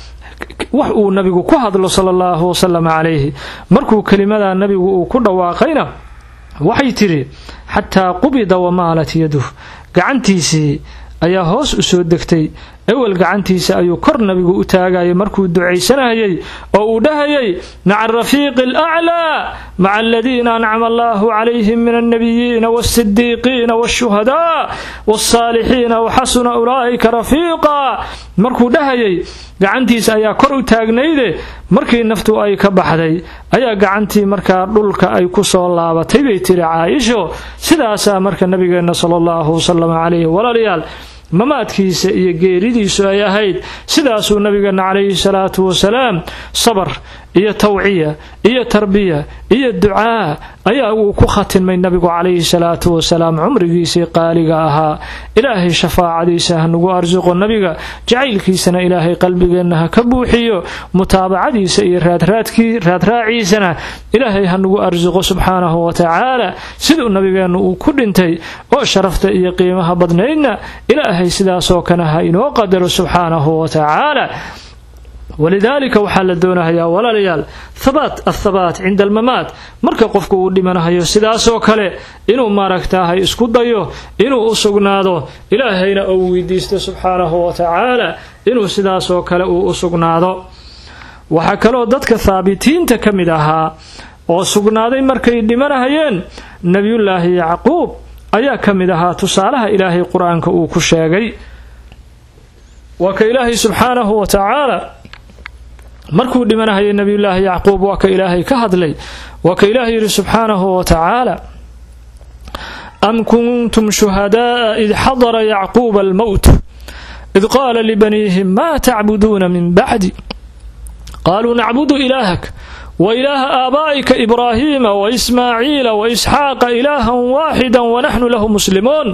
wax uu nabigu ku hadlo sala allahu wasalam calayhi markuu kelimadaa nabigu uu ku dhawaaqayna waxay tidhi xataa qubida wamaalat yaduh gacantiisii ayaa hoos u soo degtay ewel gacantiisa ayuu kor nabigu u taagayay markuu ducaysanayay oo uu dhahayay maca arafiiqi alaclaa maca aladiina ancama allahu calayhim min alnabiyiina walsidiiqiina walshuhadaa walsaalixiina waxasuna ulaa'ika rafiiqa markuu dhahayay gacantiisa ayaa kor u taagnayde markii naftu ay ka baxday ayaa gacantii markaa dhulka ay ku soo laabatay bay tiri caayisho sidaasaa marka nabigeenna sala allahu wasalam calayhi walaalayaal mamaadkiisa iyo geeridiisu ay ahayd sidaasuu nabigeenna calayhi salaatu wasalaam sabar iyo tawciya iyo tarbiya iyo ducaa ayaa uu ku khatimay nabigu calayhi salaatu wasalaam cumrigiisii qaaliga ahaa ilaahay shafaacadiisa ha nagu arsuqo nabiga jacaylkiisana ilaahay qalbigeenna ha ka buuxiyo mutaabacadiisa iyo raadraaciisana ilaahay ha nagu arsuqo subxaanahu wa tacaala siduu nabigeennu uu ku dhintay oo sharafta iyo qiimaha badnaydna ilaahay sidaasoo kale ha inoo qadaro subxaanahu wa tacaala walidaalika waxaa la doonahayaa walaalayaal thabaat athabaat cinda almamaat marka qofku uu dhimanahayo sidaasoo kale inuu maaragtaahay isku dayo inuu u sugnaado ilaahayna uu weydiisto subxaanahu wa tacaala inuu sidaasoo kale uu u sugnaado waxaa kaloo dadka haabitiinta ka mid ahaa oo sugnaaday markay dhimanahayeen nebiyullaahi yacquub ayaa ka mid ahaa tusaalaha ilaahay qur-aanka uu ku sheegay waa ka ilaahay subxaanahu wa tacaala markuu dhimanahayay nebiyullaahi yacquub waa ka ilaahay ka hadlay waa ka ilaahay yidhi subxaanahu wa tacaala am kuntum shuhada'a id xadara yacquuba almowt id qaala libaniihim ma tacbuduuna min bacdi qaaluu nacbudu ilaahak wa ilaaha aabaa'ika ibraahiima wa ismaaciila wa isxaaqa ilaahan waaxida wanaxnu lahu muslimuun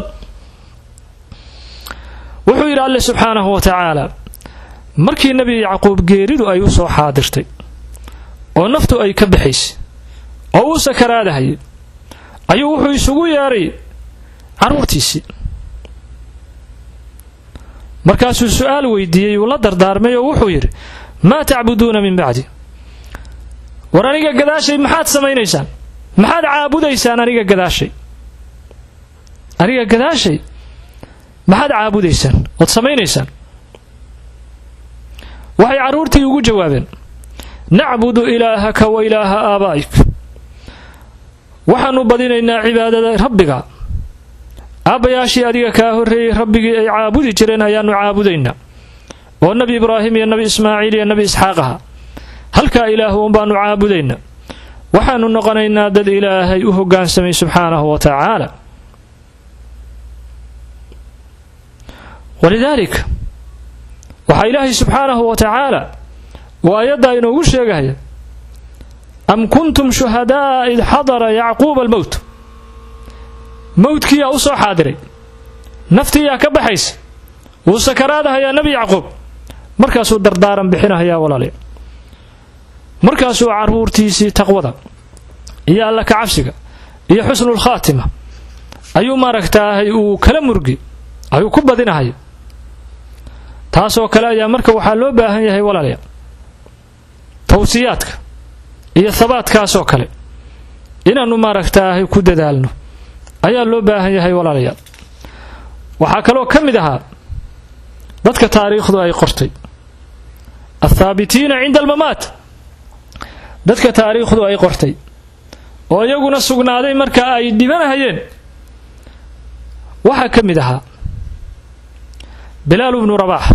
wuxuu yidhi alle subxaanahu wa tacaala markii nebi yacquub geeridu ay u soo xaadirtay oo naftu ay ka baxaysay oo uu sakaraadahayay ayuu wuxuu isugu yeedhay carruurtiisii markaasuu su-aal weydiiyey uu la dardaarmay oo wuxuu yidhi maa tacbuduuna min bacdi war aniga gadaashay maxaad samaynaysaan maxaad caabudaysaan aniga gadaashay aniga gadaashay maxaad caabudaysaan ood samaynaysaan waxay carruurtii ugu jawaabeen nacbudu ilaahaka wa ilaaha aabaa'ik waxaannu badinaynaa cibaadada rabbiga aabbayaashii adiga kaa horreeyey rabbigii ay caabudi jireen ayaannu caabudaynaa oo nebi ibraahim iyo nebi ismaaciil iyo nebi isxaaq aha halkaa ilaahu unbaannu caabudaynaa waxaannu noqonaynaa dad ilaahay u hoggaansamay subxaanahu wa tacaala walidaalika waxaa ilaahay subxaanahu wa tacaala uu aayaddaa inoogu sheegahaya am kuntum shuhada'a id xadara yacquuba almowt mowdkiiyaa u soo xaadiray naftiiyaa ka baxaysa wuu sakaraadahayaa nebi yacquub markaasuu dardaaran bixinahayaa walaalayaal markaasuu carruurtiisii taqwada iyo alla ka cabsiga iyo xusnulkhaatima ayuu maaragtaahay uu kala murgi ayuu ku badinahaya taasoo kale ayaa marka waxaa loo baahan yahay walaalayaal tawsiyaadka iyo habaadkaasoo kale inaannu maaragtaahay ku dadaalno ayaa loo baahan yahay walaalayaal waxaa kaloo ka mid ahaa dadka taariikhdu ay qortay althaabitiina cinda almamaat dadka taariikhdu ay qortay oo iyaguna sugnaaday marka ay dhibanahayeen waxaa ka mid ahaa bilaal bnu rabaax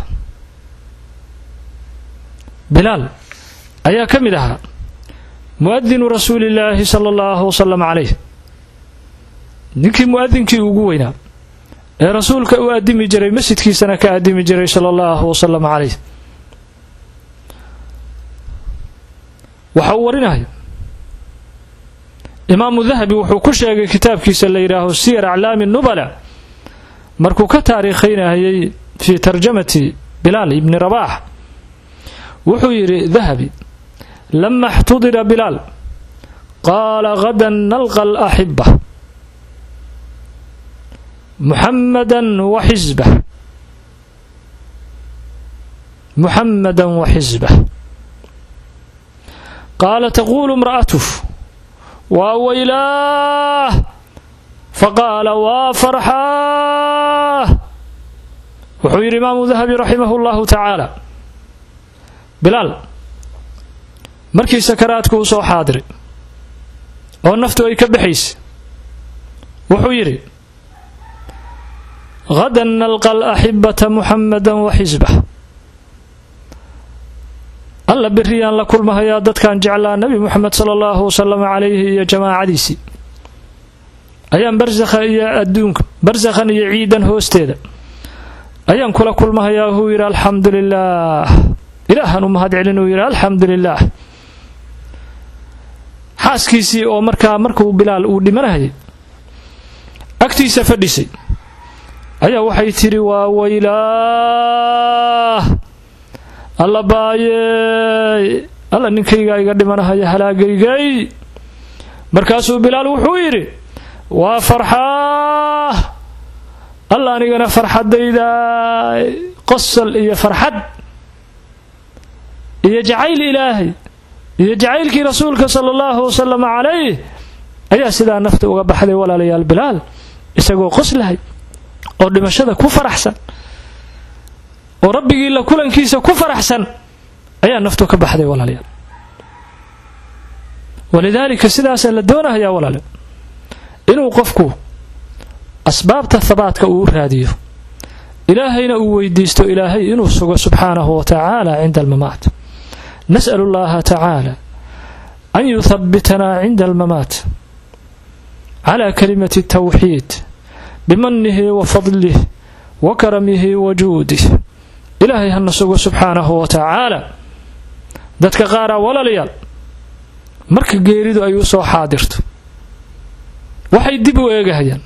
bilaal ayaa ka mid ahaa mu'adinu rasuulillaahi sala allahu wasalam calayh ninkii mu'adinkii ugu weynaa ee rasuulka u addimi jiray masjidkiisana ka addimi jiray sala allahu wasalam calayh waxa uu warinaya imaamu dahabi wuxuu ku sheegay kitaabkiisa la yidhaaho siyar aclaami nubala markuu ka taariikhaynayay fii tarjamati bilaal ibni rabaax wuxuu yidhi dahabi lama اxtudira bilaal qaala gada nalqa alaxiba muxamada waxisbah muxamada waxisbah qaala taqulu imra'atuh waa weylaah faqaala waa farxaa wuxuu yidhi imaamu dahabi raximah اllahu tacaala bilaal markii sakaraadku uu soo xaadiray oo naftu ay ka baxaysa wuxuu yidhi hadan nalqa alaxibata muxamada waxisbah alla beriyaan la kulmahayaa dadkan jeclaa nebi moxamed sala allahu wasalam calayhi iyo jamaacadiisii ayaan barsakha iyo adduunka barsakhan iyo ciidan hoosteeda ayaan kula kulmahayaa huu yidhi alxamdu lilaah ilaahan u mahad celin uu yidhi alxamdu lilaah xaaskiisii oo markaa markuu bilaal uu dhimanahayay agtiisa fadhisay ayaa waxay tidhi waa weylaah alla baayey alla ninkaygaa iga dhimanahaya halaagaygay markaasuu bilaal wuxuu yidhi waa farxaa alla anigana farxadayda qosol iyo farxad iyo jacayl ilaahay iyo jacaylkii rasuulka sala allahu wasalam calayh ayaa sidaa nafta uga baxday walaalayaal bilaal isagoo qoslahay oo dhimashada ku faraxsan oo rabbigii la kulankiisa ku faraxsan ayaa naftu ka baxday walaalayaal walidaalika sidaasaa la doonahayaa walaale inuu qofku asbaabta habaadka uu raadiyo ilaahayna uu weydiisto ilaahay inuu sugo subxaanahu wa tacaala cinda almamaat nas'al allaha tacaala an yuhabbitanaa cinda almamaat cala kalimati tawxiid bimanihi wa fadlih wa karamihi wa juudih ilaahay hana sugo subxaanahu wa tacaala dadka qaaraa walaalayaal marka geeridu ay u soo xaadirto waxay dib u eegahayaan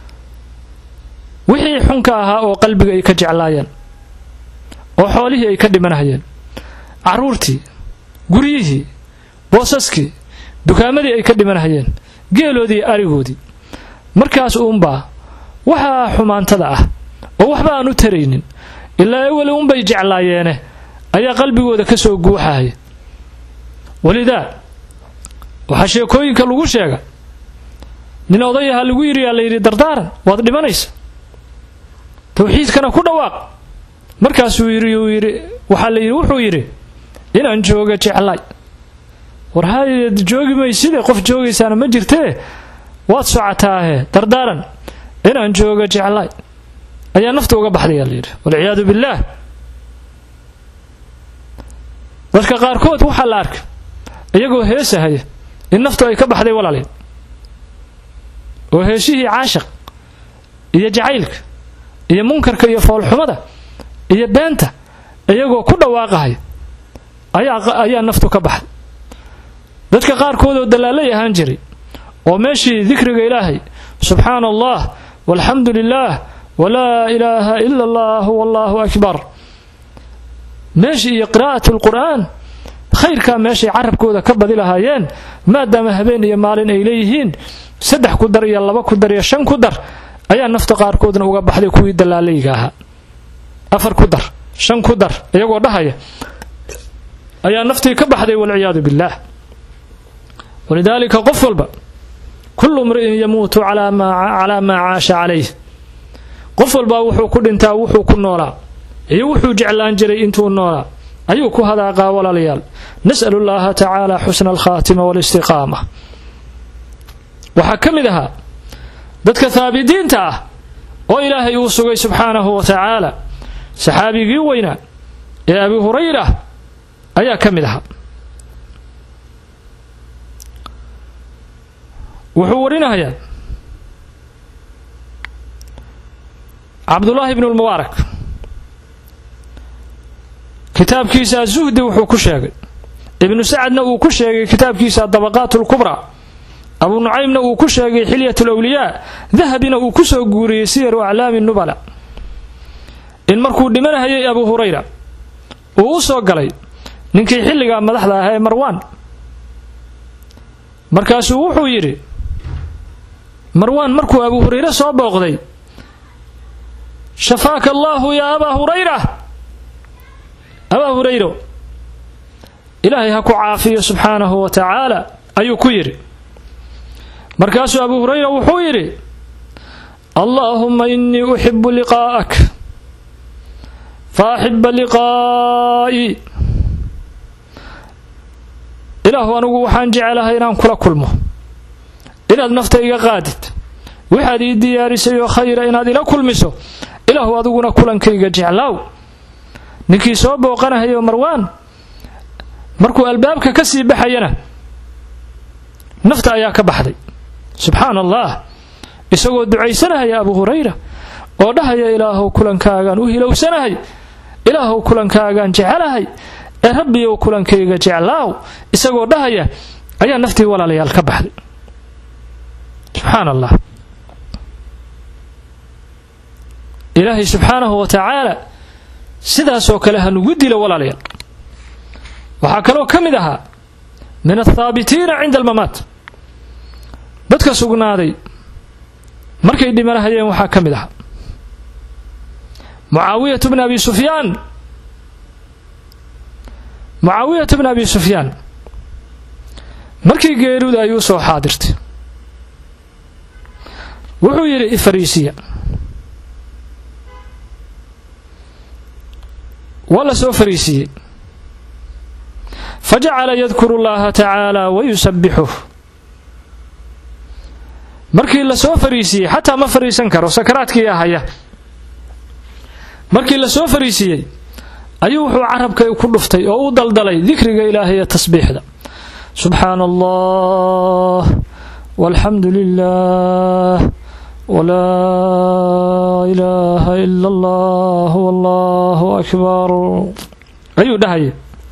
wixii xunka ahaa oo qalbiga ay ka jeclaayeen oo xoolihii ay ka dhimanahayeen carruurtii guryihii boosaskii dukaamadii ay ka dhimanahayeen geeloodii arigoodii markaas uunbaa waxaa xumaantada ah oo waxba aan u taraynin ilaa ewel uunbay jeclaayeene ayaa qalbigooda ka soo guuxahaya walidaa waxaa sheekooyinka lagu sheega nin odayaha lagu yidhi aa la yidhi dardaaran waad dhimanaysa tawxiidkana ku dhawaaq markaasuu yidhi uu yidhi waxaa la yidhi wuxuu yidhi inaan jooga jeclay war hayd joogi mayside qof joogaysaana ma jirtee waad socotaahe dardaaran inaan jooga jeclay ayaa nafta uga baxdayaa layidhi walciyaadu billaah dadka qaarkood waxaa la arkay iyagoo heesahaya in naftu ay ka baxday walaalay oo heeshihii caashaq iyo jacaylka iyo munkarka iyo foolxumada iyo beenta iyagoo ku dhawaaqahaya ayaa naftu ka baxday dadka qaarkood oo dallaalay ahaan jiray oo meeshii dikriga ilaahay subxaana allah walxamdu lilaah walaa ilaaha ila allah wallahu akbar meeshii iyo qiraa'at lqur'aan khayrkaa meeshay carabkooda ka badi lahaayeen maadaama habeen iyo maalin ay leeyihiin saddex ku dar iyo laba ku dar iyo shan ku dar ayaa nafta qaarkoodna uga baxday kuwii dallaalayga ahaa afar ku dar shan ku dar iyagoo dhahaya ayaa naftii ka baxday walciyaadu billaah walidaalika qof walba kullu mri'in yamuutu calaa maa caasha calayh qof walbaa wuxuu ku dhintaa wuxuu ku noolaa iyo wuxuu jeclaan jiray intuu noolaa ayuu ku hadaaqaa walaalayaal nas'alu llaha tacaala xusna alkhaatima walistiqaama waxaa ka mid ahaa dadka haabidiinta ah oo ilaahay uu sugay subxaanahu wa tacaala saxaabigii weynaa ee abi hurayra ayaa ka mid ahaa wuxuu warinahayaa cabdullaahi ibnu lmubaarak kitaabkiisa azuhdi wuxuu ku sheegay ibnu sacadna uu ku sheegay kitaabkiisa dabaqaat lkubraa abu nucaymna uu ku sheegay xilyat lwliyaa dahabina uu ku soo guuriyey siyaru aclaami nubala in markuu dhimanahayay abu hurayra uu u soo galay ninkii xilligaa madaxda ahaa ee marwaan markaasuu wuxuu yidhi marwaan markuu abu hurayre soo booqday shafaaka allaahu yaa abaa hurayra abaa hurayro ilaahay ha ku caafiyo subxaanahu wa tacaala ayuu ku yidhi markaasuu abu hurayra wuxuu yidhi allaahumma innii uxibu liqaa'ak fa axiba liqaa'ii ilaahu anigu waxaan jecelahay inaan kula kulmo inaad nafta iga qaadid waxaad ii diyaarisay oo khayra inaad ila kulmiso ilaahu adiguna kulankayga jeclaaw ninkii soo booqanahayo marwaan markuu albaabka ka sii baxayana nafta ayaa ka baxday subxaana allah isagoo ducaysanahaya abu hurayra oo dhahaya ilaahow kulankaagaan u hilowsanahay ilaahow kulankaagaan jecelahay ee rabbiyow kulankayga jeclaaw isagoo dhahaya ayaa naftii walaalayaal ka baxday subxaan allah ilaahay subxaanahu wa tacaala sidaasoo kale ha nugu dilo walaalayaal waxaa kaloo ka mid ahaa min althaabitiina cinda almamaat dadka sugnaaday markay dhimanahayeen waxaa ka mid ahaa mucaawiyatu bni abi sufyaan mucaawiyatu bni abi sufyaan markii geeruda ayuu soo xaadirtay wuxuu yidhi ifariisiya waa la soo fariisiiyey fa jacala yadkuru llaha tacaala wa yusabbixuh markii la soo fariisiiyey xataa ma fariisan karo sakaraadkii ahaya markii la soo fariisiiyey ayuu wuxuu carabka ku dhuftay oo u daldalay dikriga ilaahay ee tasbiixda subxaana allah walxamdu lilah walaa ilaaha ila allah wallahu akbar ayuu dhahaya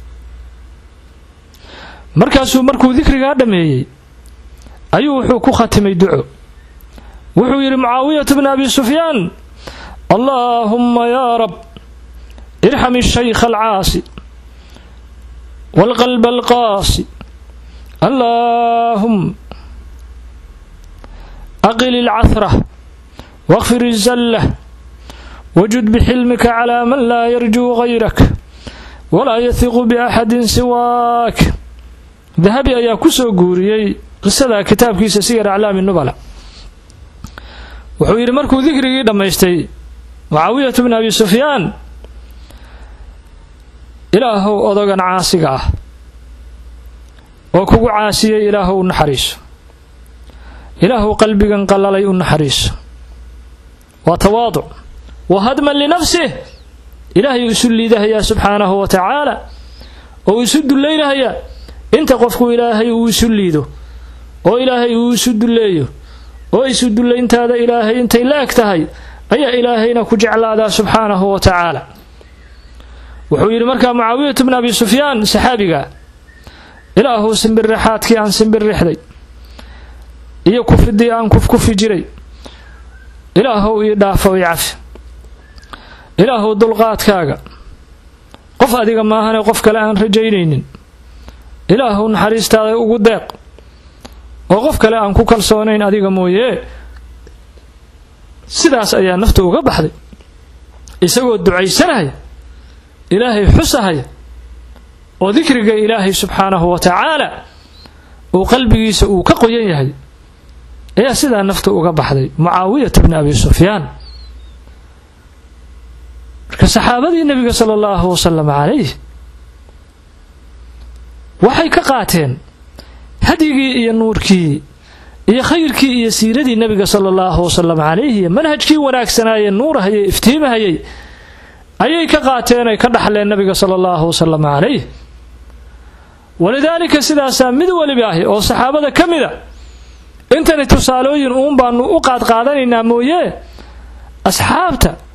markaasuu markuu dikrigaa dhammeeyey ayuu wuxuu ku khatimay duco wuxuu yidhi mucaawiyatu bni abi sufyaan allaahumma yaa rab irxam الshaykha alcaasi wاlqalba alqaasi allaahum aqil اlcahra wاkfir الzallah wajud bxilmika clى man laa yarjuu غayrak walaa yahiqu baxadi siwaak dahabi ayaa ku soo guuriyey qisada kitaabkiisa siyar aclaami nubala wuxuu yidhi markuu dikrigii dhammaystay mucaawiyatu bni abi sufyaan ilaahow odogan caasiga ah oo kugu caasiyey ilaahow u naxariiso ilaahow qalbigan qallalay u naxariiso waa tawaaduc wa hadman linafsih ilaahay isu liidahayaa subxaanahu wa tacaala oo isu dullaynahayaa inta qofku ilaahay uu isu liido oo ilaahay uu isu dulleeyo oo isu dullayntaada ilaahay intay la eg tahay ayaa ilaahayna ku jeclaadaa subxaanahu wa tacaala wuxuu yidhi markaa mucaawiyatu bni abi sufyaan saxaabiga ilaahu simbirrixaadkii aan simbirrixday iyo kufidii aan kufkufi jiray ilaahow ii dhaafo ii cafi ilaahow dulqaadkaaga qof adiga maahane qof kale aan rajaynaynin ilaahow naxariistaada ugu deeq oo qof kale aan ku kalsoonayn adiga mooyee sidaas ayaa nafta uga baxday isagoo ducaysanaya ilaahay xusahaya oo dikriga ilaahay subxaanahu wa tacaala uu qalbigiisa uu ka qoyan yahay ayaa sidaa nafta uga baxday mucaawiyata bni abi sufyaan marka saxaabadii nebiga sala allahu wasalam calayh waxay ka qaateen hadyigii iyo nuurkii iyo khayrkii iyo siiradii nebiga sala allahu wasalam calayhi iyo manhajkii wanaagsanaaye nuurahayay iftiimahayay ayay ka qaateen ay ka dhaxleen nebiga sala allahu wasalam calayh walidaalika sidaasaa mid weliba ahi oo saxaabada ka mida intani tusaalooyin uun baanu u qaadqaadanaynaa mooye asxaabta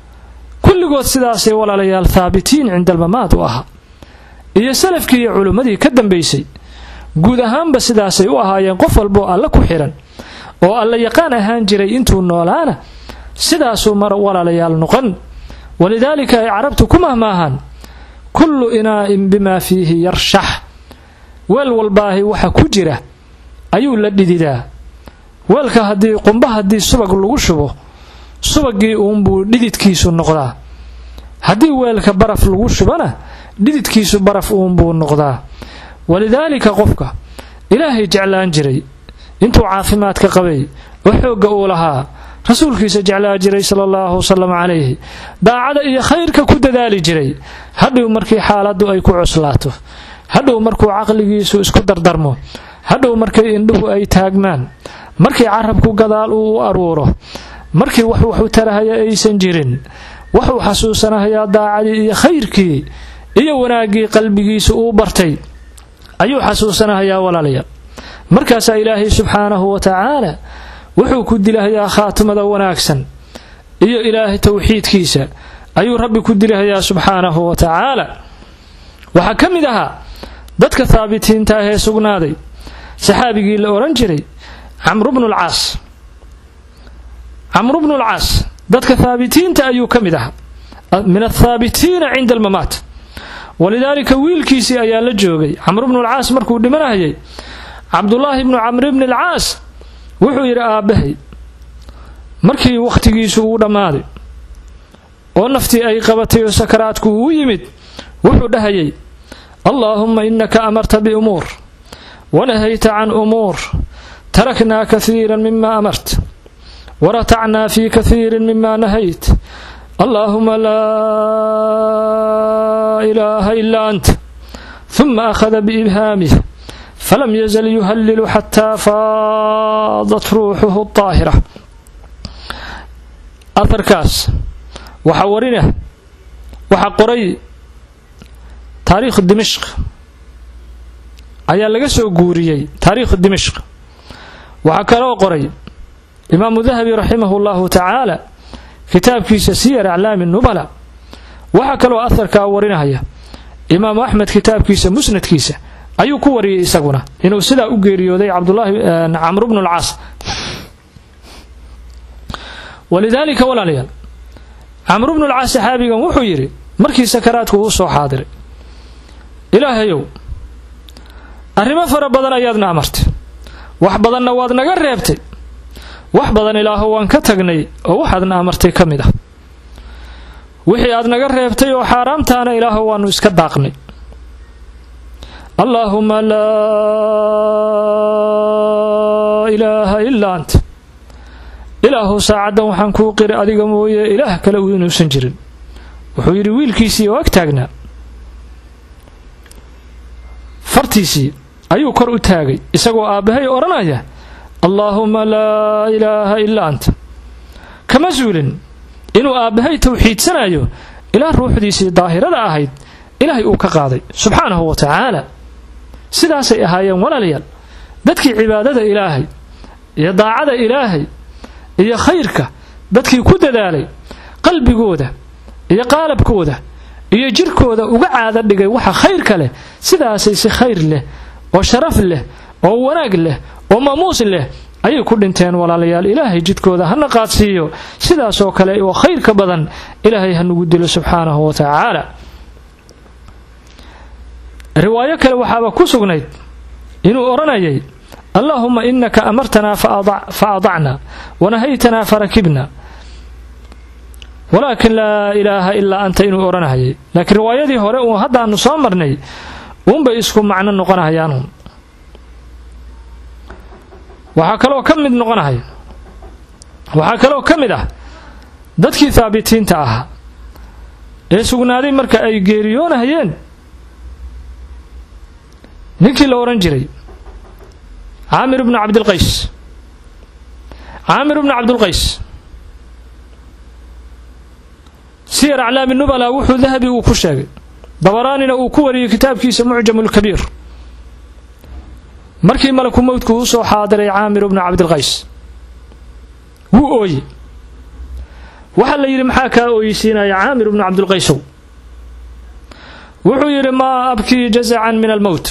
kulligood sidaasay walaalayaal thaabitiin cinda almamaad u ahaa iyo salafkii iyo culimmadii ka dambaysay guud ahaanba sidaasay u ahaayeen qof walboo alle ku xihan oo alla yaqaan ahaan jiray intuu noolaana sidaasuu mar walaalayaal noqon walidaalika ay carabtu ku mahmaahaan kullu inaa'in bimaa fiihi yarshax weel walbaahi waxa ku jira ayuu la dhididaa weelka haddii qumba haddii subag lagu shubo subagii uunbuu dhididkiisu noqdaa haddii weelka baraf lagu shubana dhididkiisu baraf uunbuu noqdaa walidaalika qofka ilaahay jeclaan jiray intuu caafimaadka qabay oo xoogga uu lahaa rasuulkiisa jeclaa jiray sala allahu wasalam calayhi daacada iyo khayrka ku dadaali jiray hadhow markii xaaladdu ay ku cuslaato hadhow markuu caqligiisu isku dardarmo hadhow markay indhuhu ay taagmaan markii carabku gadaal uu u aruuro markii wax waxu tarahaya aysan jirin wuxuu xasuusanahayaa daacadii iyo khayrkii iyo wanaaggii qalbigiisa uu bartay ayuu xasuusanahayaa walaalayaal markaasaa ilaahay subxaanahu wa tacaala wuxuu ku dilahayaa khaatimada wanaagsan iyo ilaahay towxiidkiisa ayuu rabbi ku dilahayaa subxaanahu wa tacaala waxaa ka mid ahaa dadka haabitiinta ah ee sugnaaday saxaabigii la odhan jiray camru bnu lcaas camru bnu lcaas dadka haabitiinta ayuu ka mid ahaa min athaabitiina cinda almamaat walidaalika wiilkiisii ayaa la joogay camru bnu lcaas markuu dhimanahayay cabdulaahi bnu camri bni alcaas wuxuu yidhi aabbahay markii wakhtigiisu uu dhammaaday oo naftii ay qabatay oo sakaraadku uu yimid wuxuu dhahayay allaahumma innaka amarta biumuur wanahayta can umuur taraknaa kahiira mima amart waratacnaa fii kahiirin mima nahayt allaahuma laa ilaaha ilaa anta huma akhada biibhaamih falam yazal yuhallilu xataa faadat ruuxuhu daahira aharkaas waxaa warina waxaa qoray taariikhu dimishq ayaa laga soo guuriyey taariikhu dimishq waxaa kaloo qoray imaamu dahabi raximahu llahu tacaala kitaabkiisa siyar aclaami nubala waxaa kaloo aharkaa warinahaya imaamu axmed kitaabkiisa musnadkiisa ayuu ku wariyey isaguna inuu sidaa u geeriyooday cabdulaahi camru bnu lcaas walidaalika walaalayaal camru bnu lcaas saxaabigan wuxuu yidhi markii sakaraadku uu soo xaadiray ilaahayow arrimo fara badan ayaadna amartay wax badanna waad naga reebtay wax badan ilaaho waan ka tagnay oo waxaadna amartay ka mid ah wixii aad naga reebtay oo xaaraamtaana ilaaho waannu iska daaqnay allaahuma laa ilaaha ilaa anta ilaahu saacaddan waxaan kuu qiri adiga mooye ilaah kale uu inuusan jirin wuxuu yidhi wiilkiisii oo ag taagnaa fartiisii ayuu kor u taagay isagoo aabbahay odhanaya allaahuma laa ilaaha ilaa anta kama suulin inuu aabbahay tawxiidsanayo ilaa ruuxdiisii daahirada ahayd ilaahay uu ka qaaday subxaanahu wa tacaala sidaasay ahaayeen walaalayaal dadkii cibaadada ilaahay iyo daacada ilaahay iyo khayrka dadkii ku dadaalay qalbigooda iyo qaalabkooda iyo jirkooda uga caado dhigay waxa khayrka leh sidaasay si khayr leh oo sharaf leh oo wanaag leh oo maamuus leh ayay ku dhinteen walaalayaal ilaahay jidkooda hana qaadsiiyo sidaasoo kale oo khayrka badan ilaahay hanugu dilo subxaanahu wa tacaala riwaayo kale waxaaba ku sugnayd inuu odhanayay allaahuma inaka amartanaa fa adacna wanahaytanaa farakibna walaakin laa ilaaha ilaa anta inuu odhanahayay laakiin riwaayadii hore uun haddaanu soo marnay uunbay isku macno noqonahayaanun waxaa kaloo ka mid noqonahaya waxaa kaloo ka mid ah dadkii haabitiinta ahaa ee sugnaaday marka ay geeriyoonahayeen ninkii la odhan jiray caamir bnu cabdilqays caamir bnu cabdilqays siyar aclaami nubala wuxuu dahabi uu ku sheegay dabaraanina uu ku wariyey kitaabkiisa mucjamu lkabiir markii malaku mowdku uu soo xaadiray caamir bnu cabdilqays wuu ooye waxaa la yidhi maxaa kaa ooyisiinaya caamir bnu cabdilqaysow wuxuu yidhi maa abkii jazacan min almowt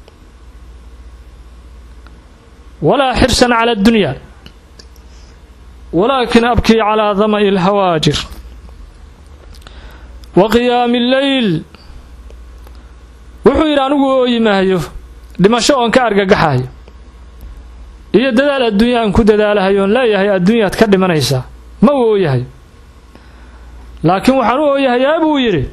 walaa xirsan cala addunya walaakin abkii calaa dama'i alhawaajir wa qiyaami alleyl wuxuu yidhi anigu ooyi maayo dhimasho oon ka argagaxayo iyo dadaal adduunya aan ku dadaalahayo oon leeyahay adduunyaad ka dhimanaysaa ma u ooyahayo laakiin waxaan u ooyahayaa buu yidhi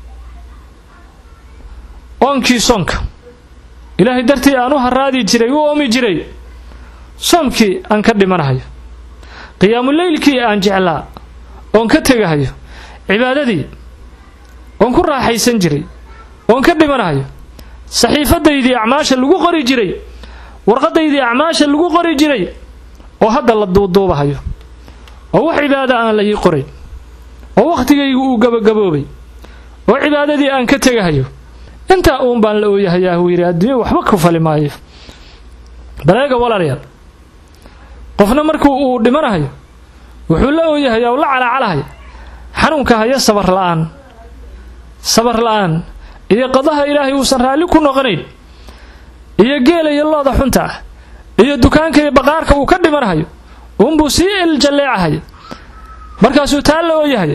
oonkii soonka ilaahay dartii aan u haraadi jiray u oomi jiray soomkii aan ka dhimanahayo qiyaamuleylkii aan jeclaa oon ka tegahayo cibaadadii oon ku raaxaysan jiray oon ka dhimanahayo saxiifadaydii acmaasha lagu qori jiray warqadaydii acmaasha lagu qori jiray oo hadda la duuduubahayo oo wax cibaada aan la ii qorayn oo wakhtigaygu uu gabagaboobay oo cibaadadii aan ka tegahayo intaa uun baan la ooyahayaa huu yidhi adduunya waxba ku fali maayo baleega walaalayaal qofna markuu uu dhimanahayo wuxuu la ooyahayaa u la calacalahaya xanuunka haya sabar la'aan sabar la'aan iyo qadaha ilaahay uusan raalli ku noqonayn iyo geela iyo looda xunta ah iyo dukaanka iyo baqaarka uu ka dhimanahayo uunbuu sii iljalleecahaya markaasuu taa la ooyahaya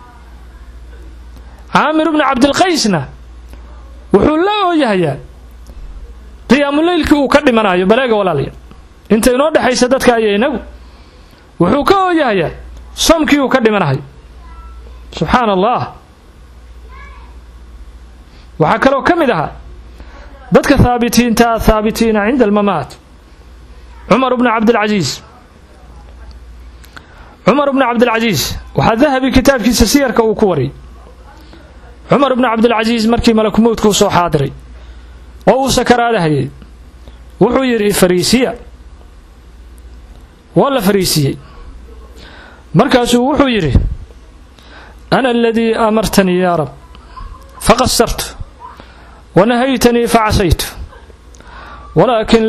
caamir bnu cabdilqaysna wuxuu la ooyahayaa qiyaamuleylkii uu ka dhimanayo baleega walaalayaal inta inoo dhexaysa dadka aya inagu wuxuu ka ooyahayaa soomkii uu ka dhimanahayo subxaana allah waxaa kaloo ka mid ahaa dadka haabitiinta athaabitiina cinda almamaat cumar bnu cabdilcasiis cumar bnu cabdilcasiis waxaa dahabi kitaabkiisa siyarka uu ku wariyay cumar bnu cabdilcasiis markii malakumowdka u soo xaadiray oo uu sakaraadahayay wuxuu yidhi fariisiya waa la fariisiyey markaasuu wuxuu yidhi ana aladii amartanii yaa rab faqasartu wanahaytanii facasaytu walaakin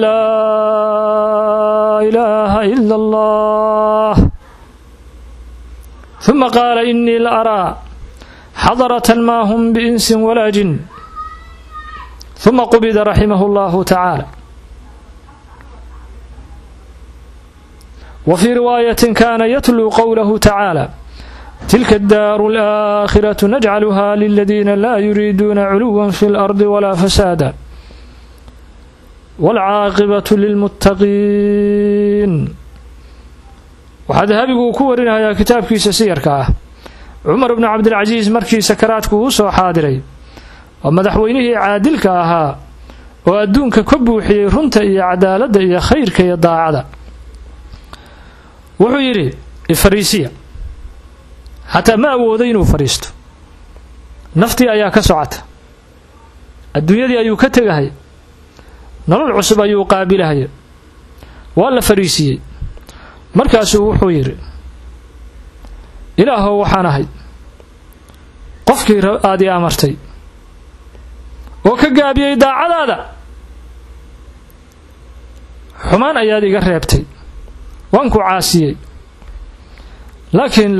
laa ilaaha ila allah ثuma qaala inii la araa xadarة ma hm biinsi walaa jin ثuma qubida raximah اllahu tacaala wa fii riwaayaة kana yatluu qowlahu tacaala tilka اddaaru اlآakhiraة najcaluha liladiina laa yuriiduuna culuwa fi اlardi walaa fasaada wاlcaaqibaة lilmuttaqiin waxaa dahabigu uu ku warinayaa kitaabkiisa siyarka ah cumar bnu cabdilcasiis markii sakaraadku uu soo xaadiray oo madaxweynihii caadilka ahaa oo adduunka ka buuxiyey runta iyo cadaaladda iyo khayrka iyo daacada wuxuu yidhi ifariisiya xataa ma awoodo inuu fadhiisto naftii ayaa ka socota adduunyadii ayuu ka tegahaya nolol cusub ayuu qaabilahaya waa la fadhiisiiyey markaasuu wuxuu yidhi ilaahow waxaan ahay qofkii aad ii amartay oo ka gaabiyey daacadaada xumaan ayaad iga reebtay waan ku caasiyey laakiin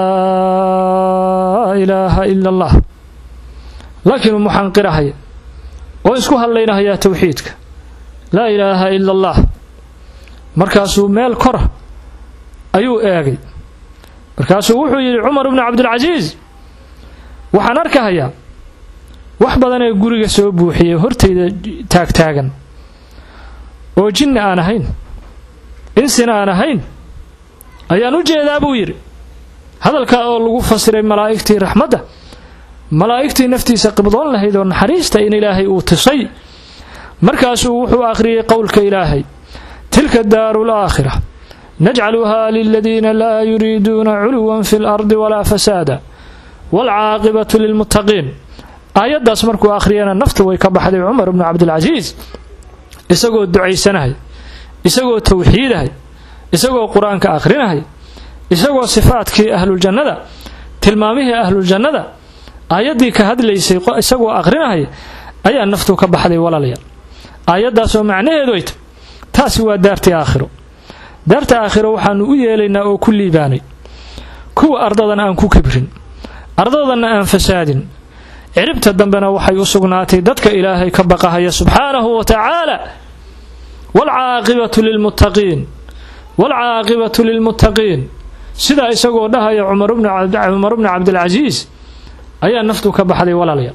laa ilaaha ila allah laakiin muxanqirahaya oo isku hadlaynahayaa towxiidka laa ilaaha ila allah markaasuu meel kora ayuu eegay markaasuu wuxuu yidhi cumar bnu cabdilcasiis waxaan arkahayaa wax badan ee guriga soo buuxiyey hortayda taagtaagan oo jinni aan ahayn insina aan ahayn ayaan u jeedaa buu yidhi hadalkaa oo lagu fasiray malaa'igtii raxmadda malaa'igtii naftiisa qibdoon lahayd oo naxariista in ilaahay uu tusay markaasuu wuxuu akhriyey qowlka ilaahay tilka daaru laakhira najcaluha liladiina laa yuriiduuna culuwan fi lardi walaa fasaada waalcaaqibatu lilmuttaqiin aayaddaas markuu akhriyana naftu way ka baxday cumar bnu cabdilcasiis isagoo ducaysanahay isagoo tawxiidahay isagoo qur-aanka akhrinahay isagoo sifaadkii ahluljannada tilmaamihii ahluljannada aayaddii ka hadlaysay isagoo akhrinahay ayaa naftu ka baxday walaalayaal aayaddaasoo macnaheedu ay tahy taasi waa daartii aakhiro daarta aakhiro waxaanu u yeelaynaa oo ku liibaanay kuwa ardadan aan ku kibrin ardadanna aan fasaadin ciribta dambena waxay u sugnaatay dadka ilaahay ka baqahaya subxaanahu wa tacaala waalcaaqibatu lilmuttaqiin waalcaaqibatu lilmuttaqiin sidaa isagoo dhahaya cumar bni cabdilcasiis ayaa naftu ka baxday walaalya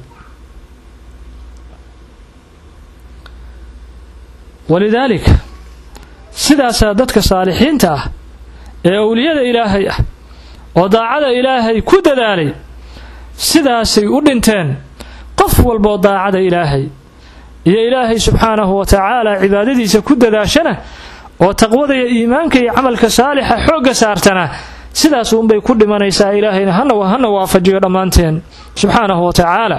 walidaalika sidaasaa dadka saalixiinta ah ee owliyada ilaahay ah oo daacada ilaahay ku dadaalay sidaasay u dhinteen qof walboo daacada ilaahay iyo ilaahay subxaanahu wa tacaala cibaadadiisa ku dadaashana oo taqwada iyo iimaanka iyo camalka saalixa xoogga saartana sidaas uunbay ku dhimanaysaa ilaahayna hana hana waafajiyo dhammaanteen subxaanahu wa tacaala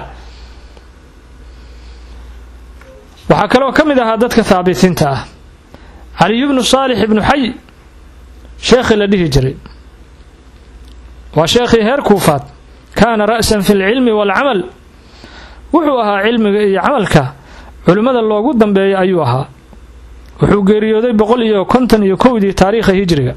waxaa kaloo ka mid ahaa dadka haabitiinta ah caliyu bnu saalix ibnu xay sheekhii la dhihi jiray waa sheekhii heer kuufaad kaana ra'san fi lcilmi waalcamal wuxuu ahaa cilmiga iyo camalka culimmada loogu dambeeya ayuu ahaa wuxuu geeriyooday boqol iyo konton iyo kowdii taariikha hijriga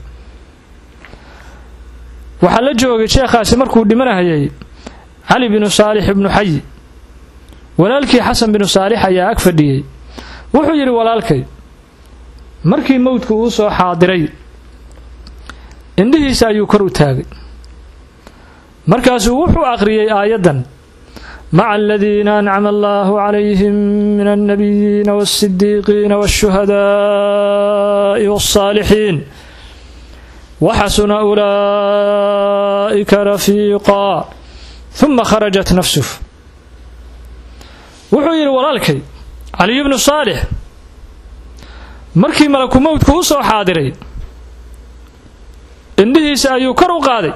waxaa la joogay sheekhaasi markuu dhimanahayay cali binu saalix ibnu xay walaalkii xasan binu saalix ayaa ag fadhiyey wuxuu yidhi walaalkay markii mowdku uu soo xaadiray indhihiisa ayuu kor u taagay markaasuu wuxuu aqriyey aayaddan maca aladiina ancama allahu calayhim min alnabiyiina waasidiiqiina waashuhadaa'i waالsaalixiin waxasuna ulaa'ika rafiiqaa huma kharajat nafsuh wuxuu yidhi walaalkay caliyu bnu saalix markii malaku mowdku u soo xaadiray indhihiisa ayuu kor u qaaday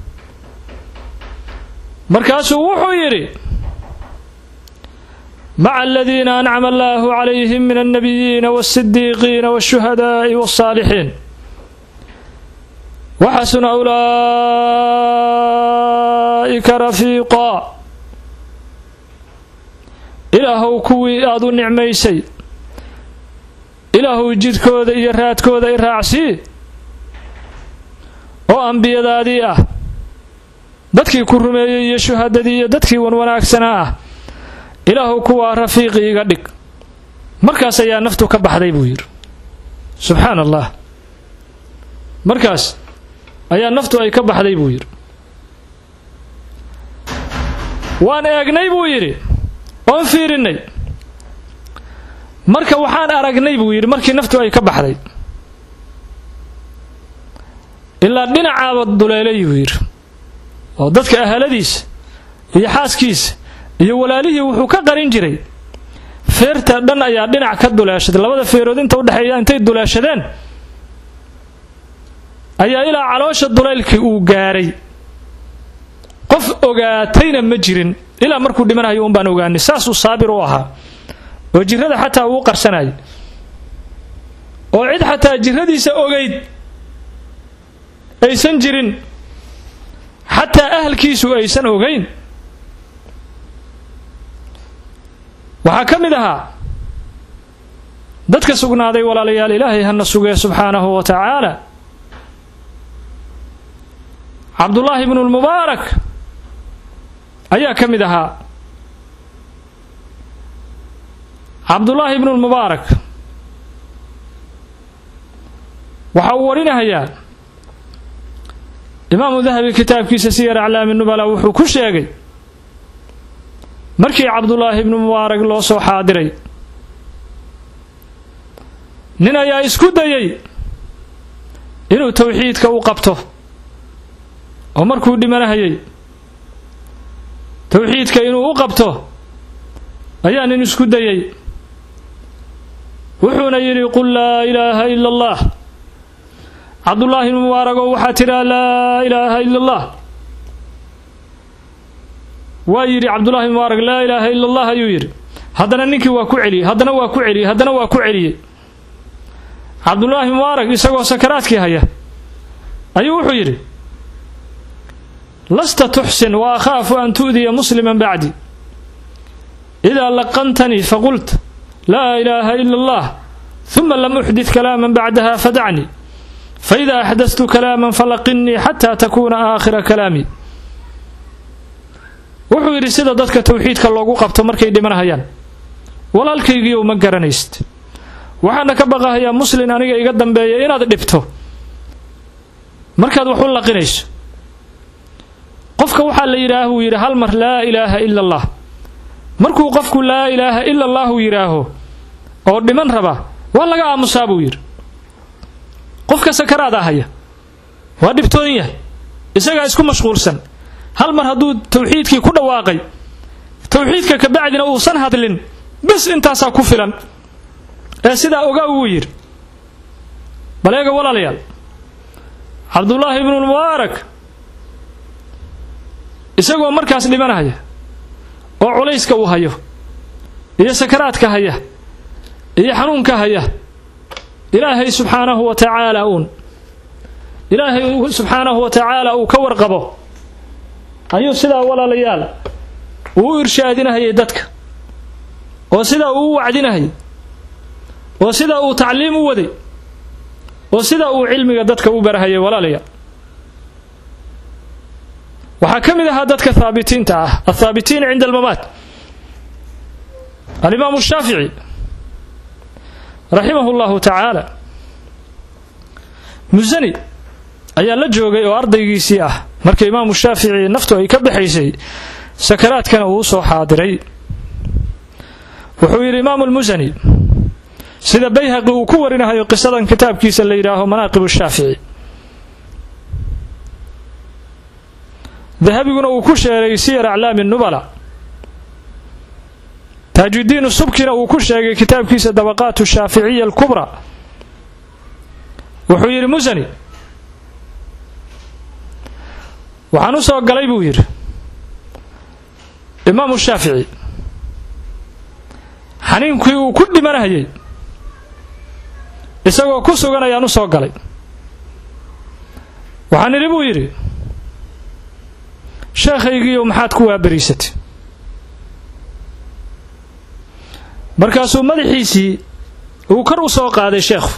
markaasuu wuxuu yidhi maca aladiina ancama allaahu calayhim min alnabiyiina waasidiiqiina waashuhadaa'i waالsaalixiin waxasuna ulaa'ika rafiiqaa ilaahow kuwii aad u nicmaysay ilaahow jidkooda iyo raadkooda i raacsii oo ambiyadaadii ah dadkii ku rumeeyey iyo shuhadadii iyo dadkii wan wanaagsanaa ah ilaahow kuwaa rafiiqi iga dhig markaas ayaa naftu ka baxday buu yidhi subxaana allah markaas ayaa naftu ay ka baxday buu yidhi waan eegnay buu yidhi oon fiirinnay marka waxaan aragnay buu yidhi markii naftu ay ka baxday ilaa dhinacaaba duleelay buu yidhi oo dadka ahaladiisa iyo xaaskiisa iyo walaalihii wuxuu ka qarin jiray feerta dhan ayaa dhinac ka duleeshaday labada feerood inta udhexeeya intay duleeshadeen ayaa ilaa caloosha duleylkii uu gaaray qof ogaatayna ma jirin ilaa markuu dhimanayo un baan ogaanay saasuu saabir u ahaa oo jirrada xataa uu qarsanayay oo cid xataa jirradiisa ogayd aysan jirin xataa ahalkiisu aysan ogayn waxaa ka mid ahaa dadka sugnaaday walaalayaal ilaahay hana sugee subxaanahu wa tacaala cabdullaahi bnu lmubaarak ayaa ka mid ahaa cabdullaahi bnu lmubaarak waxa uu warinahayaa imaamu dahabi kitaabkiisa siyar aclaami nubala wuxuu ku sheegay markii cabdullaahi bnu mubaarak loo soo xaadiray nin ayaa isku dayay inuu tawxiidka u qabto oo markuu dhimanahayay tawxiidka inuu u qabto ayaa nin isku dayay wuxuuna yidhi qul laa ilaaha ila allah cabdullaahi bnu mubaarak oo waxaa tidhaa laa ilaaha ila allah waa yidhi cabdullahi mubaarak laa ilaaha ila allah ayuu yidhi haddana ninkii waa ku celiyey haddana waa ku celiyey haddana waa ku celiyey cabdullaahi mubaarak isagoo sakaraadkii haya ayuu wuxuu yidhi lasta tuxsin wa akhaafu an tu'diya musliman bacdi idaa laqantanii faqult laa ilaaha ila allah huma lam uxdid kalaaman bacdaha fadacnii faidaa axdastu kalaaman falaqinnii xataa takuuna aakhira kalaami wuxuu yidhi sida dadka tawxiidka loogu qabto markay dhimanahayaan walaalkaygiiyow ma garanaysid waxaana ka baqahayaa muslin aniga iga dambeeya inaad dhibto markaad wax u laqinayso qofka waxaa la yidhaah buu yidhi hal mar laa ilaaha ila allah markuu qofku laa ilaaha ila allahu yidhaaho oo dhiman raba waa laga aamusaa buu yidhi qofka sakaraada haya waa dhibtoon yahay isagaa isku mashquulsan hal mar hadduu tawxiidkii ku dhawaaqay tawxiidka kabacdina uusan hadlin bes intaasaa ku filan ee sidaa ogaa wuu yidhi bal eega walaalayaal cabdullaahi ibnulmubaarak isagoo markaas dhimanahaya oo culayska uu hayo iyo sakaraadka haya iyo xanuunka haya ilaahay subxaanahu wa tacaala uun ilaahay subxaanahu wa tacaala uu ka warqabo ayuu sidaa walaalayaal uu u irshaadinahayay dadka oo sidaa uu u wacdinahayay oo sidaa uu tacliim u waday oo sidaa uu cilmiga dadka u barahayay walaalayaal waxaa ka mid ahaa dadka haabitiinta ah athaabitiin cinda almamaat alimaamu shaafici raximahu llahu tacaala musani ayaa la joogay oo ardaygiisii ah marka imaamu shaafici naftu ay ka baxaysay sakaraadkana uu soo xaadiray wuxuu yidhi imaamu lmusani sida bayhaqi uu ku warinahayo qisadan kitaabkiisa la yidhaaho manaaqib shaafici dahabiguna uu ku sheegay siyar aclaami nubala taajudiin subkina uu ku sheegay kitaabkiisa dabaqaat shaaficiya alkubra wuxuu yidhi musani waxaan u soo galay buu yidhi imaamu shaafici xaniinkii uu ku dhimanahayay isagoo ku sugan ayaan u soo galay waxaan idhi buu yidhi sheekhaygiiyo maxaad ku waabariisatay markaasuu madaxiisii uu kor u soo qaaday sheekhu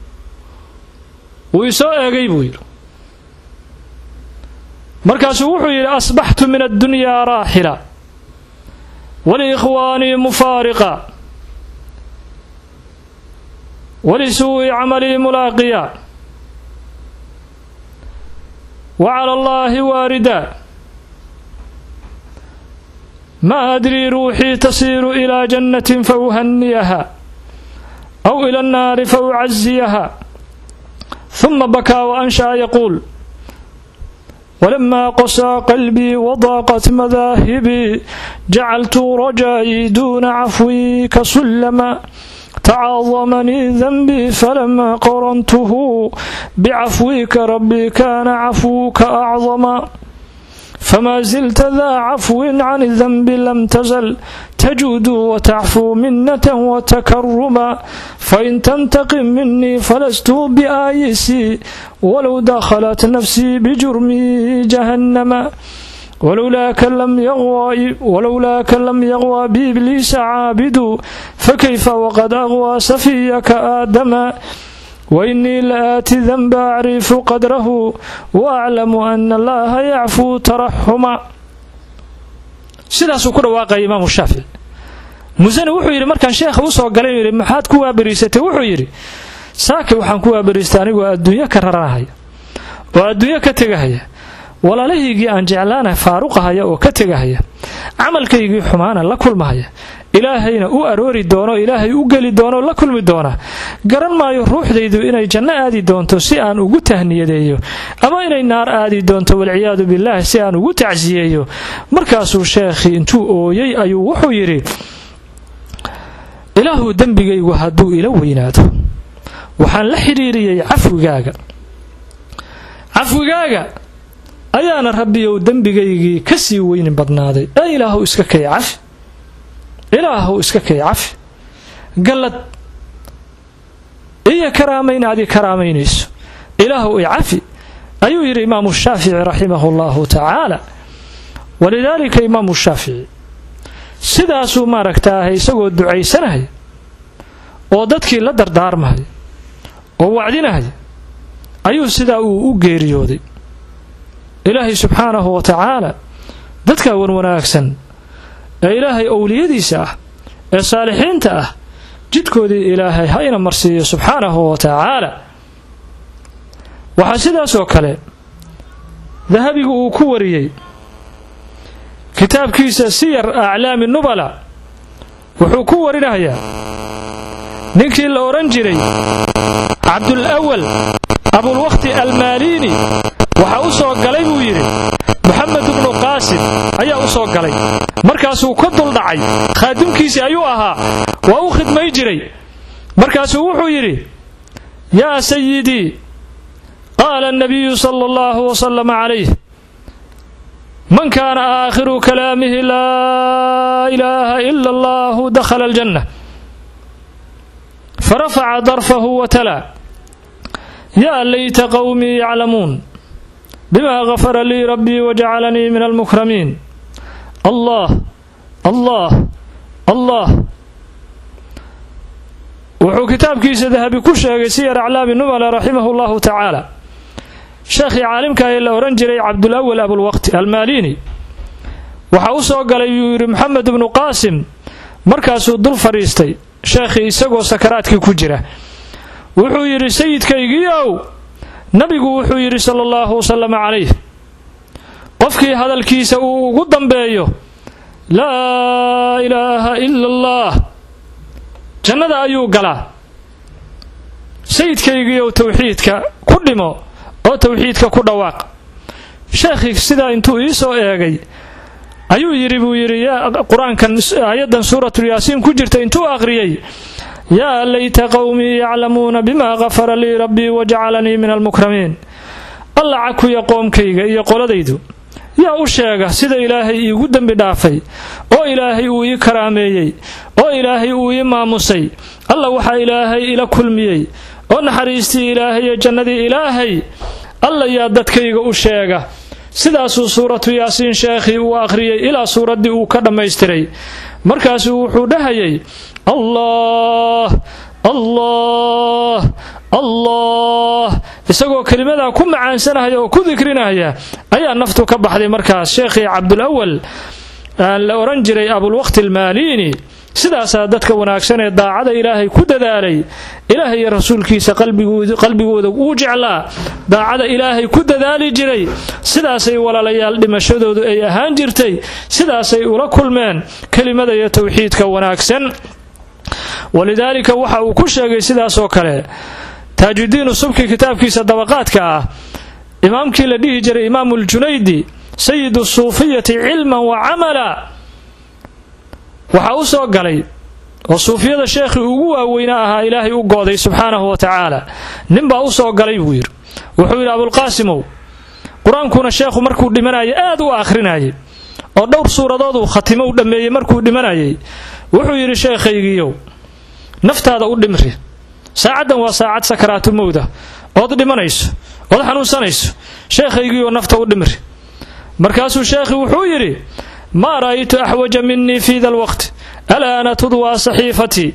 wuu isoo eegay buu yidhi markaasuu wuxuu yidhi asbaxtu min addunyaa raaxila waliikhwaanii mufaariqa walisuu'i camalii mulaaqiya wa cala allaahi waarida ma adrii ruuxii tasiiru ilaa jannatin fa uhaniyaha aw ila annaari fa ucaziyaha huma bakaa wa ansha'a yaquul ولما قسى قلبي وضاقت مذاهبي جعلت رجائي دون عفوك سلما تعاظمني ذنبي فلما قرنته بعفوك ربي كان عفوك أعظما فما زلت ذا عفو عن الذنب لم تزل تجود وتعفو منة وتكرما فإن تنتقم مني فلست بآيسي ولو دخلت نفسي بجرمي جهنم ولولاك لم يغوى ولولاك لم يغوى بإبليس عابد فكيف وقد أغوى سفيك آدم وإني لآتي ذنب أعرف قدره وأعلم أن الله يعفو ترحما sidaasuu ku dhawaaqaya imaamu shaafici musani wuxuu yidhi markaan sheekha u soo galay yidhi maxaad ku waabariisatay wuxuu yidhi saaki waxaan ku waabariistay anigoo adduunyo ka raranahaya oo adduunyo ka tegahaya walaalahaygii aan jeclaana faaruqahaya oo ka tegahaya camalkaygii xumaana la kulmahaya ilaahayna u aroori doono ilaahay u geli doono la kulmi doona garan maayo ruuxdaydu inay janno aadi doonto si aan ugu tahniyadeeyo ama inay naar aadi doonto walciyaadu billaah si aan ugu tacsiyeeyo markaasuu sheekhii intuu ooyey ayuu wuxuu yidhi ilaahu dembigaygu hadduu ila weynaado waxaan la xidhiiriyey cafwigaaga cafwigaaga ayaana rabbiyow dembigaygii ka sii weyni badnaaday ee ilaahu iska kay cafi ilaahu iska kay cafi gallad iyo karaamayn aad i karaamaynayso ilaahu i cafi ayuu yidhi imaamu shaafici raximahu allahu tacaala walidaalika imaamu shaafici sidaasuu maaragtaahay isagoo ducaysanahaya oo dadkii la dardaarmahaya oo wacdinahaya ayuu sidaa uu u geeriyooday ilaahay subxaanahu wa tacaala dadka wanwanaagsan ee ilaahay owliyadiisa ah ee saalixiinta ah jidkoodii ilaahay ha ina marsiiyo subxaanahu wa tacaala waxaa sidaasoo kale dahabigu uu ku wariyey kitaabkiisa siyar aclaami nubala wuxuu ku warinayaa ninkii la odhan jiray cabdul awal abulwakhti almaaliini waxaa u soo galay buu yidhi moxamed ibnu qaasim ayaa u soo galay markaasuu ka duldhacay khaadimkiisii ayuu ahaa waa u khidmay jiray markaasuu wuxuu yidhi yaa sayidii qaala annabiyu sala allahu wasalama calayh man kaana aakhiru kalaamihi laa ilaaha ila allahu dakhala aljanna farafaca darfahu watalaa yaa layta qowmii yaclamuun bima gafara lii rabbii wajacalanii min almukramiin allah allah allah wuxuu kitaabkiisa dahabi ku sheegay siyar aclaami nubala raximahu llahu tacaala sheekhii caalimka ee la odhan jiray cabdulawal abulwaqti almaaliini waxaa u soo galay yuu yidhi moxamed ibnu qaasim markaasuu dul fadhiistay sheekhii isagoo sakaraadkii ku jira wuxuu yidhi sayidkaygiiow nabigu wuxuu yidhi sala allahu wasalama calayh qofkii hadalkiisa uu ugu dambeeyo laa ilaaha ila allah jannada ayuu galaa sayidkaygiiow towxiidka ku dhimo oo towxiidka ku dhawaaq sheekhii sidaa intuu ii soo eegay ayuu yidhi buu yidhi qur-aankan aayaddan suuratulyaasiin ku jirta intuu aqriyey yaa layta qowmii yaclamuuna bima gafara lii rabbii wajacalanii min almukramiin alla cakuya qoomkayga iyo qoladaydu yaa u sheega sida ilaahay iigu dembi dhaafay oo ilaahay uu ii karaameeyey oo ilaahay uu ii maamusay alla waxaa ilaahay ila kulmiyey oo naxariistii ilaahay iyo jannadii ilaahay alla yaa dadkayga u sheega sidaasuu suuratu yaasiin sheekhii uu akhriyey ilaa suuraddii uu ka dhammaystiray markaasuu wuxuu dhahayay allah allah allah isagoo kelimadaa ku macaansanahaya oo ku dikrinaya ayaa naftu ka baxday markaas sheekhii cabdulawal la odhan jiray abulwaqti almaaliini sidaasaa dadka wanaagsan ee daacada ilaahay ku dadaalay ilaahay iyo rasuulkiisa qalbigooda uu jeclaa daacada ilaahay ku dadaali jiray sidaasay walaalayaal dhimashadoodu ay ahaan jirtay sidaasay ula kulmeen kelimada iyo towxiidka wanaagsan walidaalika waxa uu ku sheegay sidaasoo kale taajudiinu subki kitaabkiisa dabaqaadka ah imaamkii la dhihi jiray imaamu ljunaydi sayidu suufiyati cilman wa camala waxaa u soo galay oo suufiyada sheekhii ugu waaweynaa ahaa ilaahay u gooday subxaanahu wa tacaala ninbaa u soo galay buu yidhi wuxuu yidhi abulqaasimow qur-aankuna sheekhu markuu dhimanayay aad u akhrinayay oo dhowr suuradooduu khatimo u dhammeeyey markuu dhimanayay wuxuu yidhi sheekhaygiiyow naftaada u dhimri saacaddan waa saacad sakaraatulmowda ood dhimanayso ood xanuunsanayso sheekhaygiioo nafta u dhimri markaasuu sheekhii wuxuu yidhi maa ra'aytu axwaja minii fii da lwaqti alaana tudwaa saxiifatii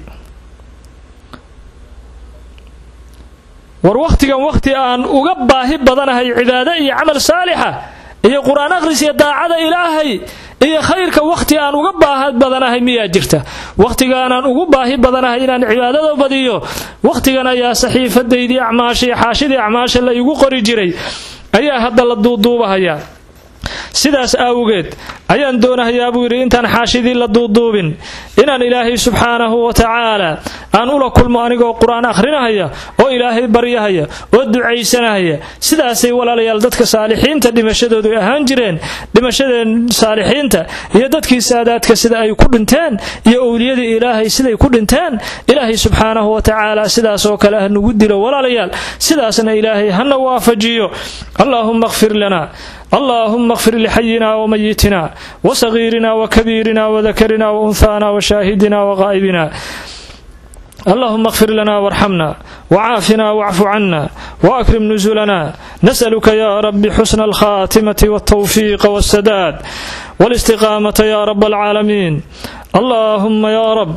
war wakhtigan wakhti aan uga baahi badanahay cibaado iyo camal saalixa iyo qur-aan akhris iyo daacada ilaahay iyo khayrka wakhti aan uga baahi badanahay miyaa jirta wakhtigaanaan ugu baahi badanahay inaan cibaadada badiyo wakhtigan ayaa saxiifadaydii acmaasha iyo xaashidii acmaasha la igu qori jiray ayaa hadda la duuduubahayaa sidaas awgeed ayaan doonahayaa buu yidhi intaan xaashidii la duuduubin inaan ilaahay subxaanahu wa tacaala aan ula kulmo anigoo qur-aan akhrinahaya oo ilaahay baryahaya oo ducaysanahaya sidaasay walaalayaal dadka saalixiinta dhimashadoodu ahaan jireen dhimashadeen saalixiinta iyo dadkii saadaadka sida ay ku dhinteen iyo owliyadii ilaahay siday ku dhinteen ilaahay subxaanahu wa tacaala sidaasoo kale ha nugu dilo walaalayaal sidaasna ilaahay hana waafajiyo allaahumma kfir lana اللهم اغفر لحينا وميتنا وصغيرنا وكبيرنا وذكرنا وأنثانا وشاهدنا وغائبنا اللهم اغفر لنا وارحمنا وعافنا واعف عنا واكرم نزلنا نسالك يا رب حسن الخاتمه والتوفيق والسداد والاستقامه يا رب العالمين اللهم يا رب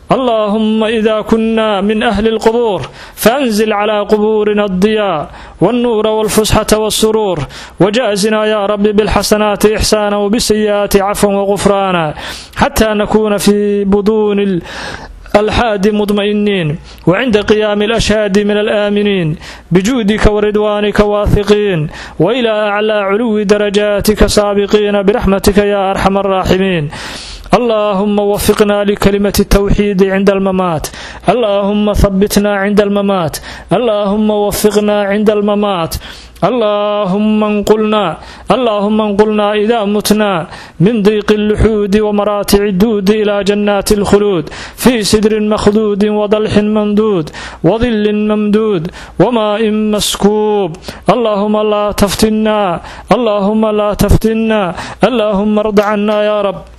اللهم إذا كنا من أهل القبور فأنزل على قبورنا الضياء والنور والفسحة والسرور وجازنا يا رب بالحسنات إحسانا وبالسيئات عفوا وغفرانا حتى نكون في بطون الحاد مطمئنين وعند قيام الأشهاد من الآمنين بجودك ورضوانك واثقين وإلى أعلى علو درجاتك سابقين برحمتك يا أرحم الراحمين اللهم وفقنا لكلمة التوحيد عند الممات اللهم ثبتنا عند الممات اللهم وفقنا عند الممات اللهم انقلنا اللهم انقلنا إذا متنا من ضيق اللحود ومراتع الدود إلى جنات الخلود في سدر مخدود وضلح ممدود وظل ممدود وماء مسكوب اللهم لا تفتنا اللهم لا تفتنا اللهم ارض عنا يا رب